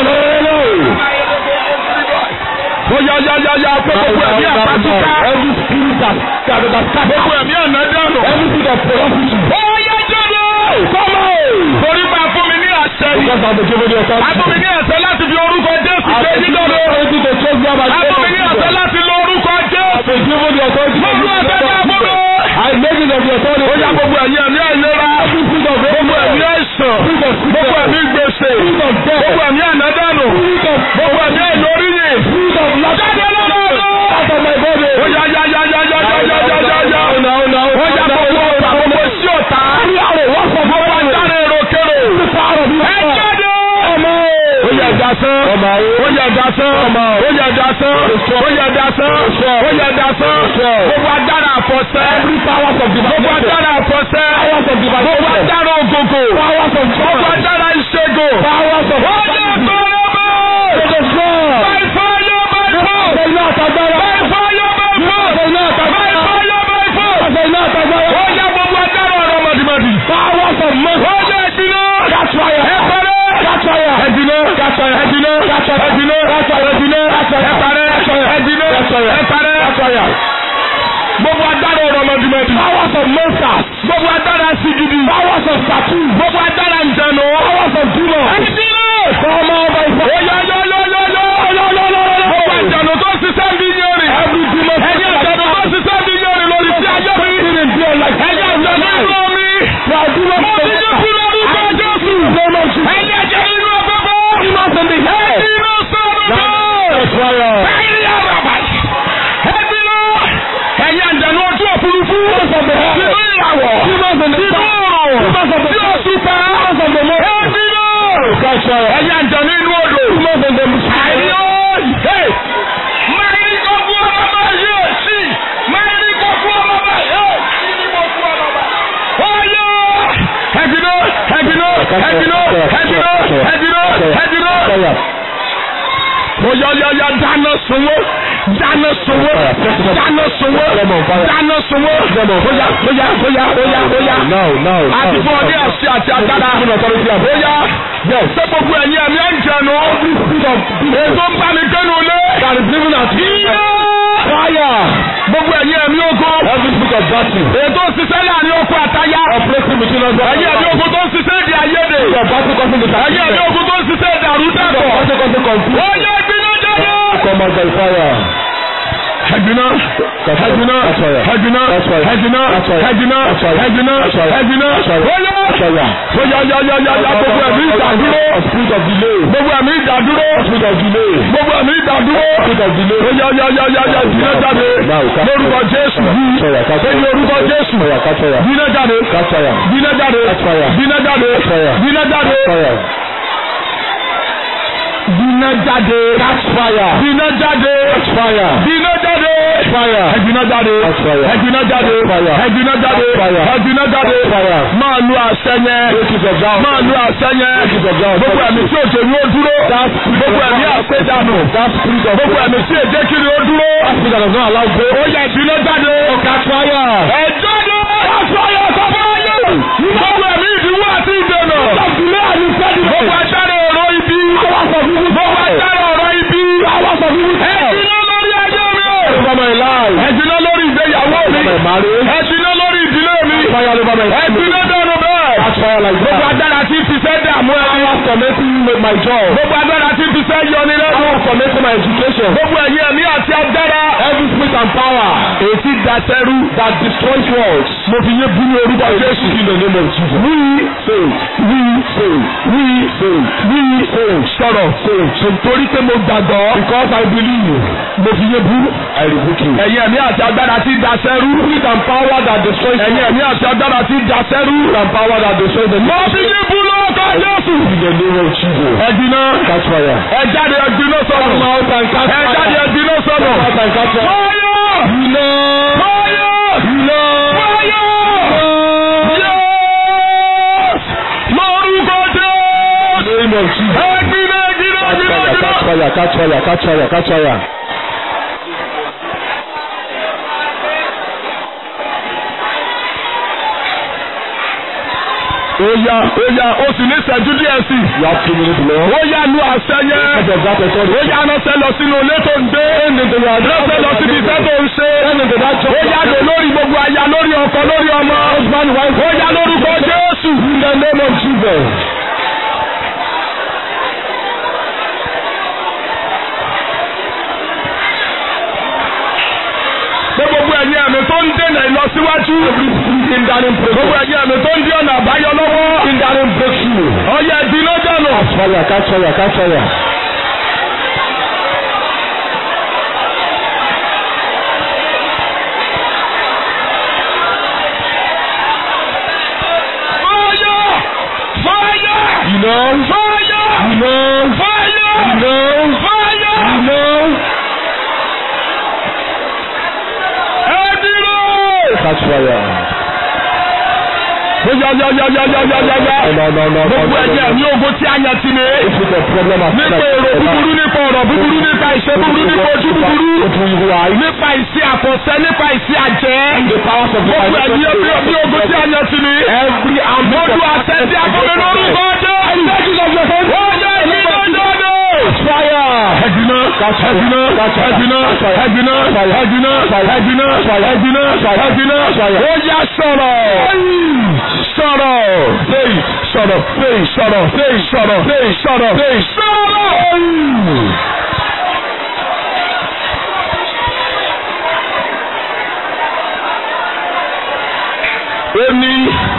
Oyayayaya pé gbogbo ẹ̀mí àpátíká. Every spirit that that that Gbogbo scatter. ẹ̀mí ànádànù. Every spirit of ferocity. Oyá jáde. Come on. Torí máa fún mi ní àṣẹ yìí. Because I'm the given the A fún mi authority. ní àṣẹ láti fi orúkọ Jésù I'm gbé the given the dídọ̀dọ̀. authority to trust God by A fún mi ní àṣẹ láti lo orúkọ Jésù. I'm given the authority to Mo lu àṣẹ náà fún mi. I make it of the authority. Ó yá gbogbo ẹ̀mí ẹ̀mí àìlera. Every spirit of Gbogbo ẹ̀mí àìsàn. Spirit of Gbogbo sickness. ẹ̀mí gbèsè. Spirit of death. Gbogbo ẹ̀mí ànádànù. Spirit of Gbogbo ẹ̀mí àìlóríyìn. Spirit of lack. Jáde lọ́dọọdún. Out of my body. Ó yá yá yá yá yá yá yá yá yá yá. Now, now, Ó yá gbogbo ọ̀pá gbogbo sí ọ̀tá. Gbogbo adára èròkèrò. Ẹ jáde. Ó yá dasán. Ó yá dasán. Ó yá dasán. Ó yá dasán. Ó yá dasán. Gbogbo adára àfọ̀sẹ́. Gbogbo adára àfọ̀sẹ́. Gbogbo adára ògògò. Gbogbo adára ìṣègùn. Ó yá kọ́lọ́mọ́. By fire, by force. By fire, by force. By fire, by force. Ó yá gbogbo adára ọ̀rọ̀ mọ̀dìmọ̀dì. Ó yá ìdíná. Ẹ parẹ́. Ẹ̀dínà. Ẹ̀dínà. Ẹ̀dínà. Ẹ̀dínà. Ẹ parẹ́. Ẹ̀dínà. Ẹ parẹ́. Gbogbo adára ọ̀rọ̀ mọ̀dìmọ̀dì. Gbogbo adára sigidi. Gbogbo adára ìjànà. Ẹ̀dínà. Ó yá yá yá yá yá. Gbogbo ìjànà tó ṣiṣẹ́ bí yẹrin. Ẹ̀yẹ ìjànà tó ṣiṣẹ́ bí yẹrin lórí sí ayé mi. Ẹ̀yẹ ìjànà inú mi. Mo ti ní kúrò orúkọ Jésù. Ẹ̀yẹ jẹ́ inú ọgbọ́gbọ́. Ẹ̀dínà sọ̀rọ̀ náà. Ẹ̀yẹ àràbà. Ẹ̀dínà. Ẹ̀yẹ ìjànà ojú òfurufú. Sínú ìràwọ̀. Sínú òrùn. Sí òṣùpá. Ẹ̀dínà. Ẹ̀yẹ ìjànà inú odò. Àìyó. Hey. Máyì kọ́ fún ọmọ báyìí. Sí. Máyì kọ́ fún ọmọ báyìí. Sí ni mo fún ọmọ báyìí. Ọ̀yọ́. Ẹ̀dínà. Ẹ̀dínà. Ẹ̀dínà. Ẹ̀dínà. Ẹ̀dínà. Ẹ̀dínà. Oyayaya dáná sunwó dáná sunwó dáná sunwó dáná sunwó oya oya oya oya oya àti fún ọdí àṣẹ àti agbára oya ṣé gbogbo ẹ̀yin ẹ̀mí ẹ̀ ń jẹnu ètò ń bá mi gbẹ́nu lé iná gbogbo ẹ̀yin ẹ̀mí ogun ètò ṣiṣẹ́ láàrin oko àtayá ẹ̀yin ẹ̀mí ogun tó ń ṣiṣẹ́ èdè àìyedè ẹ̀yin ẹ̀mí ogun tó ń ṣiṣẹ́ èdè àrùdàpọ̀ oya ìbínú jáde. Ẹ̀gbìnà, ẹ̀gbìnà, ẹ̀gbìnà, ẹ̀gbìnà, ẹ̀gbìnà, ẹ̀gbìnà, ẹ̀gbìnà, bóyá, bóyá yá yá yá yá gbogbo ẹ̀mí ìdádúró, gbogbo ẹ̀mí ìdádúró, gbogbo ẹ̀mí ìdádúró, bóyá yá yá yá yá dìnnà jáde, lórúkọ Jésù yìí, lórí orúkọ Jésù, dìnnà jáde, dìnnà jáde, dìnnà jáde, dìnnà jáde, dìnnà jáde, dìnnà jáde, dìnnà jáde, ẹ̀gbìnà jáde, ẹ̀gbìnà jáde, ẹ̀gbìnà jáde, ẹ̀gbìnà jáde, máa lu àṣẹ yẹn, máa lu àṣẹ yẹn, gbogbo ẹ̀mí tí òjò ni ó dúró, gbogbo ẹ̀mí àṣẹdànù, gbogbo ẹ̀mí tí èdè kiri ó dúró, ó yẹ ìbínú jáde, ẹ jáde, gbogbo ẹ̀mí ìdíwọ́ àti ìdènà, gbogbo ajáde ọ̀rọ̀ ibi, gbogbo ajáde ọ̀rọ̀ ibi, ẹ̀jìnà lórí ayé mi o, ẹ̀jìnà lórí ìgbéyàwó mi, ẹ̀jìnà lórí ìdílé mi, ẹ̀jìnà dẹnu bẹ́ẹ̀, gbogbo ajáde àti ìfisẹ́ dààmú ẹni, gbogbo ajáde àti ìfisẹ́ yọni lẹ́nu, gbogbo ẹ̀yìn ẹ̀mí àti agbára, èyí tí dasẹ́rú, mo fi yé bú ní orúkọ Jésù. Wí wí wí wí sọ̀rọ̀ torí pé mo gbàgbọ́. Because I believe. Mo fi yé bú. Ẹ̀yin ẹ̀mí àti agbára tí dasẹ́rú. Ẹ̀yin ẹ̀mí àti agbára tí dasẹ́rú. Mo fi yé bú lórúkọ Jésù. Ẹ̀dínà. Ẹ jáde ẹ̀dínà sọ̀rọ̀. Ẹ jáde ẹ̀dínà sọ̀rọ̀. Fáyọ̀. Fáyọ̀. Fáyọ̀. Yes! Lórúkọ Jésù. Ẹ̀gbìnà ẹ̀gbìnà ẹ̀gbìnà ẹ̀gbìnà. ó yá ó yá ó sì ní ìṣẹ́jú díẹ̀ sí i. You have two minutes left. ó yá lu àṣẹ yẹn. Because of that ó authority. yá ránṣẹ́ lọ sínú ilé tó ń gbé. ránṣẹ́ lọ síbi iṣẹ́ tó ń ṣe. ó yá lò lórí gbogbo aya lórí ọkọ lórí ọmọ. ó yá lórúkọ Jésù. In the name of Jesus. pé gbogbo ẹ̀yin ẹ̀mí tó ń dènà ìlọsíwájú. gbogbo ẹ̀yin ẹ̀mí tó ń dí ọ̀nà àbáyọ lọ́wọ́. Hindering breakthrough. ọyẹ ìdílé dànù. Catch fire, catch fire, catch fire. fire fire You know, fire you know, fire you know, fire. you know. ẹ dúró. Catch fire. ó yá yá yá yá yá yá yá yá. No, no, no, no, gbogbo no, ẹ̀yin no. ẹ̀mí ogun tí a yàn tì mí. This is the problem of nípa èrò búburú nípa ọ̀rọ̀ búburú nípa ìṣe búburú nípa ojú búburú. nípa ìṣe àfọ̀ṣẹ nípa ìṣe àjẹ́. The powers of the gbogbo ẹ̀yin ẹ̀mí ẹ̀mí ogun tí a yàn tì mí. Every arm mo lu àṣẹ tí a fún mi lórúkọ jẹ́. ó yẹ kí ló jáde. fire. ẹ̀dínà ẹ̀dínà ẹ̀dínà ẹ̀dínà ẹ̀dínà ẹ̀dínà ẹ̀dínà ẹ̀dínà ó yá sọ̀rọ̀ sọ̀rọ̀ fèyí sọ̀rọ̀ fèyí sọ̀rọ̀ fèyí sọ̀rọ̀ fèyí sọ̀rọ̀ fèyí sọ̀rọ̀. Èmi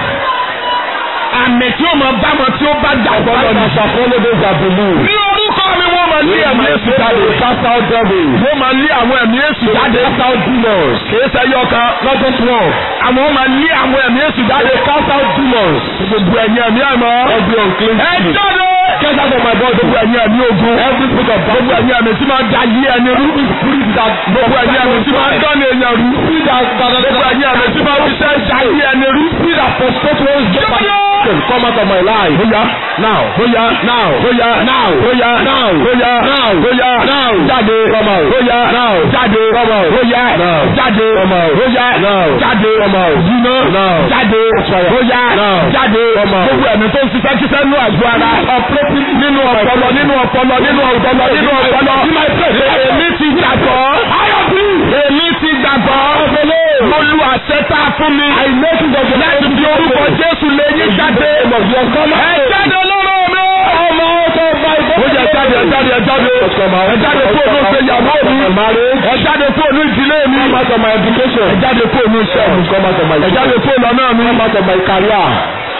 àmì tí ó máa bá wọn tí ó bá jà Follow the follow those that believe. ní orúkọ mi wọ́n máa lé ẹ̀mí èsì jáde. Cast out devils. wọ́n máa lé àwọn ẹ̀mí èsì jáde. Cast out demons. kìí ṣẹyọ kan. Not just one. àwọn máa lé àwọn ẹ̀mí èsì jáde. Cast out demons. gbogbo ẹ̀yin ẹ̀mí àmọ́. Every unclean ẹ spirit. jáde. Get out of my body. gbogbo ẹ̀yin ẹ̀mí ogun. Every spirit of gbogbo battle. ẹ̀yin ẹ̀mí tí máa da yé ẹni rú. Spirit that gbogbo ẹ̀yin ẹ̀mí tí máa dán ní èèyàn rú. Spirit that that that gbogbo ẹ̀yin ẹ̀mí tí máa fi ṣẹ́ da yé ẹni rú. Spirit that frustrate one's get my come out of my life. bóyá Now. bóyá Now. bóyá Now. bóyá Now. bóyá Now. bóyá Now. jáde Come out. bóyá Now. jáde Come out. bóyá Now. jáde Come out. bóyá Now. jáde Come out. yíná Now. jáde fire. bóyá Now. jáde Come out. gbogbo ẹ̀mí tó ń ṣiṣẹ́ kíṣẹ́ nínú àgọ́ ara nínú ọpọlọ nínú ọpọlọ nínú ọpọlọ nínú ọpọlọ èmi ti gbàgbọ́ èmi ti gbàgbọ́ mo lu àṣẹ tá a fún mi láti fi orúkọ Jésù lé yín jáde ẹ jáde lọ́rọ̀ mi. ó yẹ jáde ẹ jáde ẹ jáde ẹ jáde fóònù ìgbéyàwó mi ẹ jáde fóònù ìdílé mi ẹ jáde fóònù iṣẹ́ mi ẹ jáde fóònù ọ̀nà mi.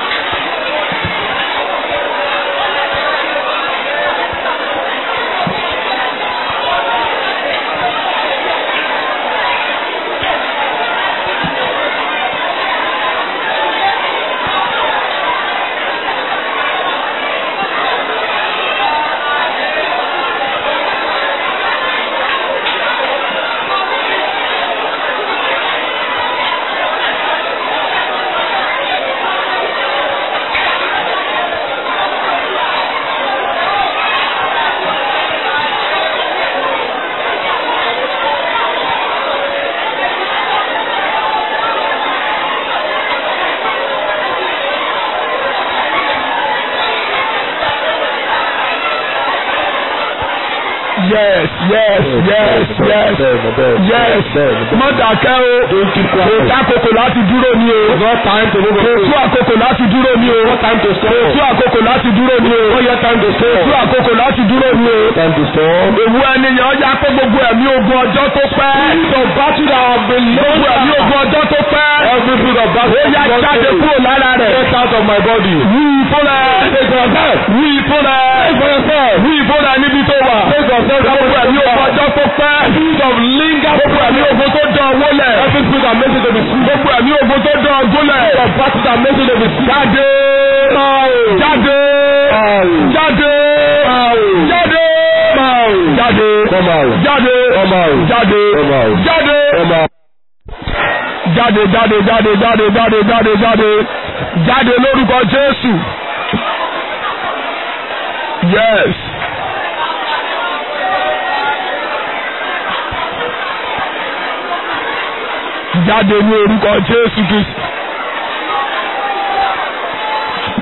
yes yes yes yes yes má dákẹ́ o kò tá àkókò láti dúró ní o kò tú àkókò láti dúró ní o kò tú àkókò láti dúró ní o kò tú àkókò láti dúró ní o. Èwu ẹnìyàn ọjà pé gbogbo ẹ̀mí ogun ọjọ́ tó pẹ́. Gbogbo ẹ̀mí ogun ọjọ́ tó pẹ́. Ó yá jáde kúrò lára rẹ̀. Wí fún rẹ̀. Wí fún rẹ̀. Wí fún rẹ̀ níbi tó wà. Gbogbo ẹ̀mí ogun ọjọ́ tó pẹ́. Gbogbo ẹ̀mí ogun tó dán owó lẹ̀. Gbogbo ẹ̀mí ogun tó dán ọdún lẹ̀. Jáde. Jáde. Jáde. Jáde. Jáde. Jáde. Jáde. Jáde. Jáde jáde jáde jáde jáde jáde jáde jáde lórúkọ Jésù. Yes. Jáde ní orúkọ Jésù Kristi.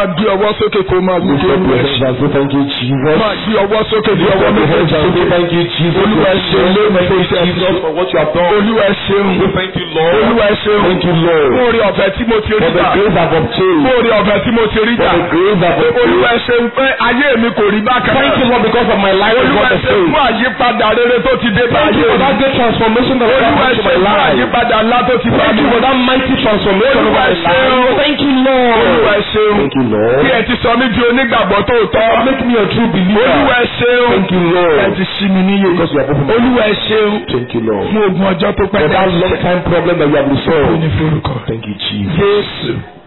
máa gbé ọwọ́ sókè kó máa wí Lift kí up olúwa your ṣe. hands and say thank you, Jesus. máa gbé ọwọ́ sókè bí Lift ọwọ́ up your hands méjèèjì and say sókè. thank you, Jesus. Olúwa ṣe lónìí fún iṣẹ́ Jesus for what you have done. olúwa ṣeun We thank you, Lord. olúwa ṣeun Thank you, fún Lord. orí ọ̀fẹ́ tí mo ti rí For the gbà grace I've obtained. fún orí ọ̀fẹ́ tí mo ti rí For gbà the grace I've olúwa obtained. ṣeun pé ayé mi kò rí bákan Thank you, náà Lord, because of my life is olúwa not the ṣeun same. fún àyípadà rere tó ti dé bá Thank you ayé for mi that great transformation that has olúwa happened to my ṣeun fún life. àyípadà ńlá tó ti bá Thank mi you for that mighty transformation of Olúwa my ṣeun. life. Thank you, olúwa Lord. ṣeun Thank you, Lord. bí ẹ ti sọ mí di onígbàgbọ́ tòótọ́ Make me a true believer. olúwa ṣeun Thank you, ẹ Lord. ti ṣí mi níyè Because you have opened my olúwa ṣeun Thank you, Lord. fún ogun ọjọ́ tó pẹ́ For that long time problem that you have Ó ní resolved. forúkọ Thank you, Jesus. Jésù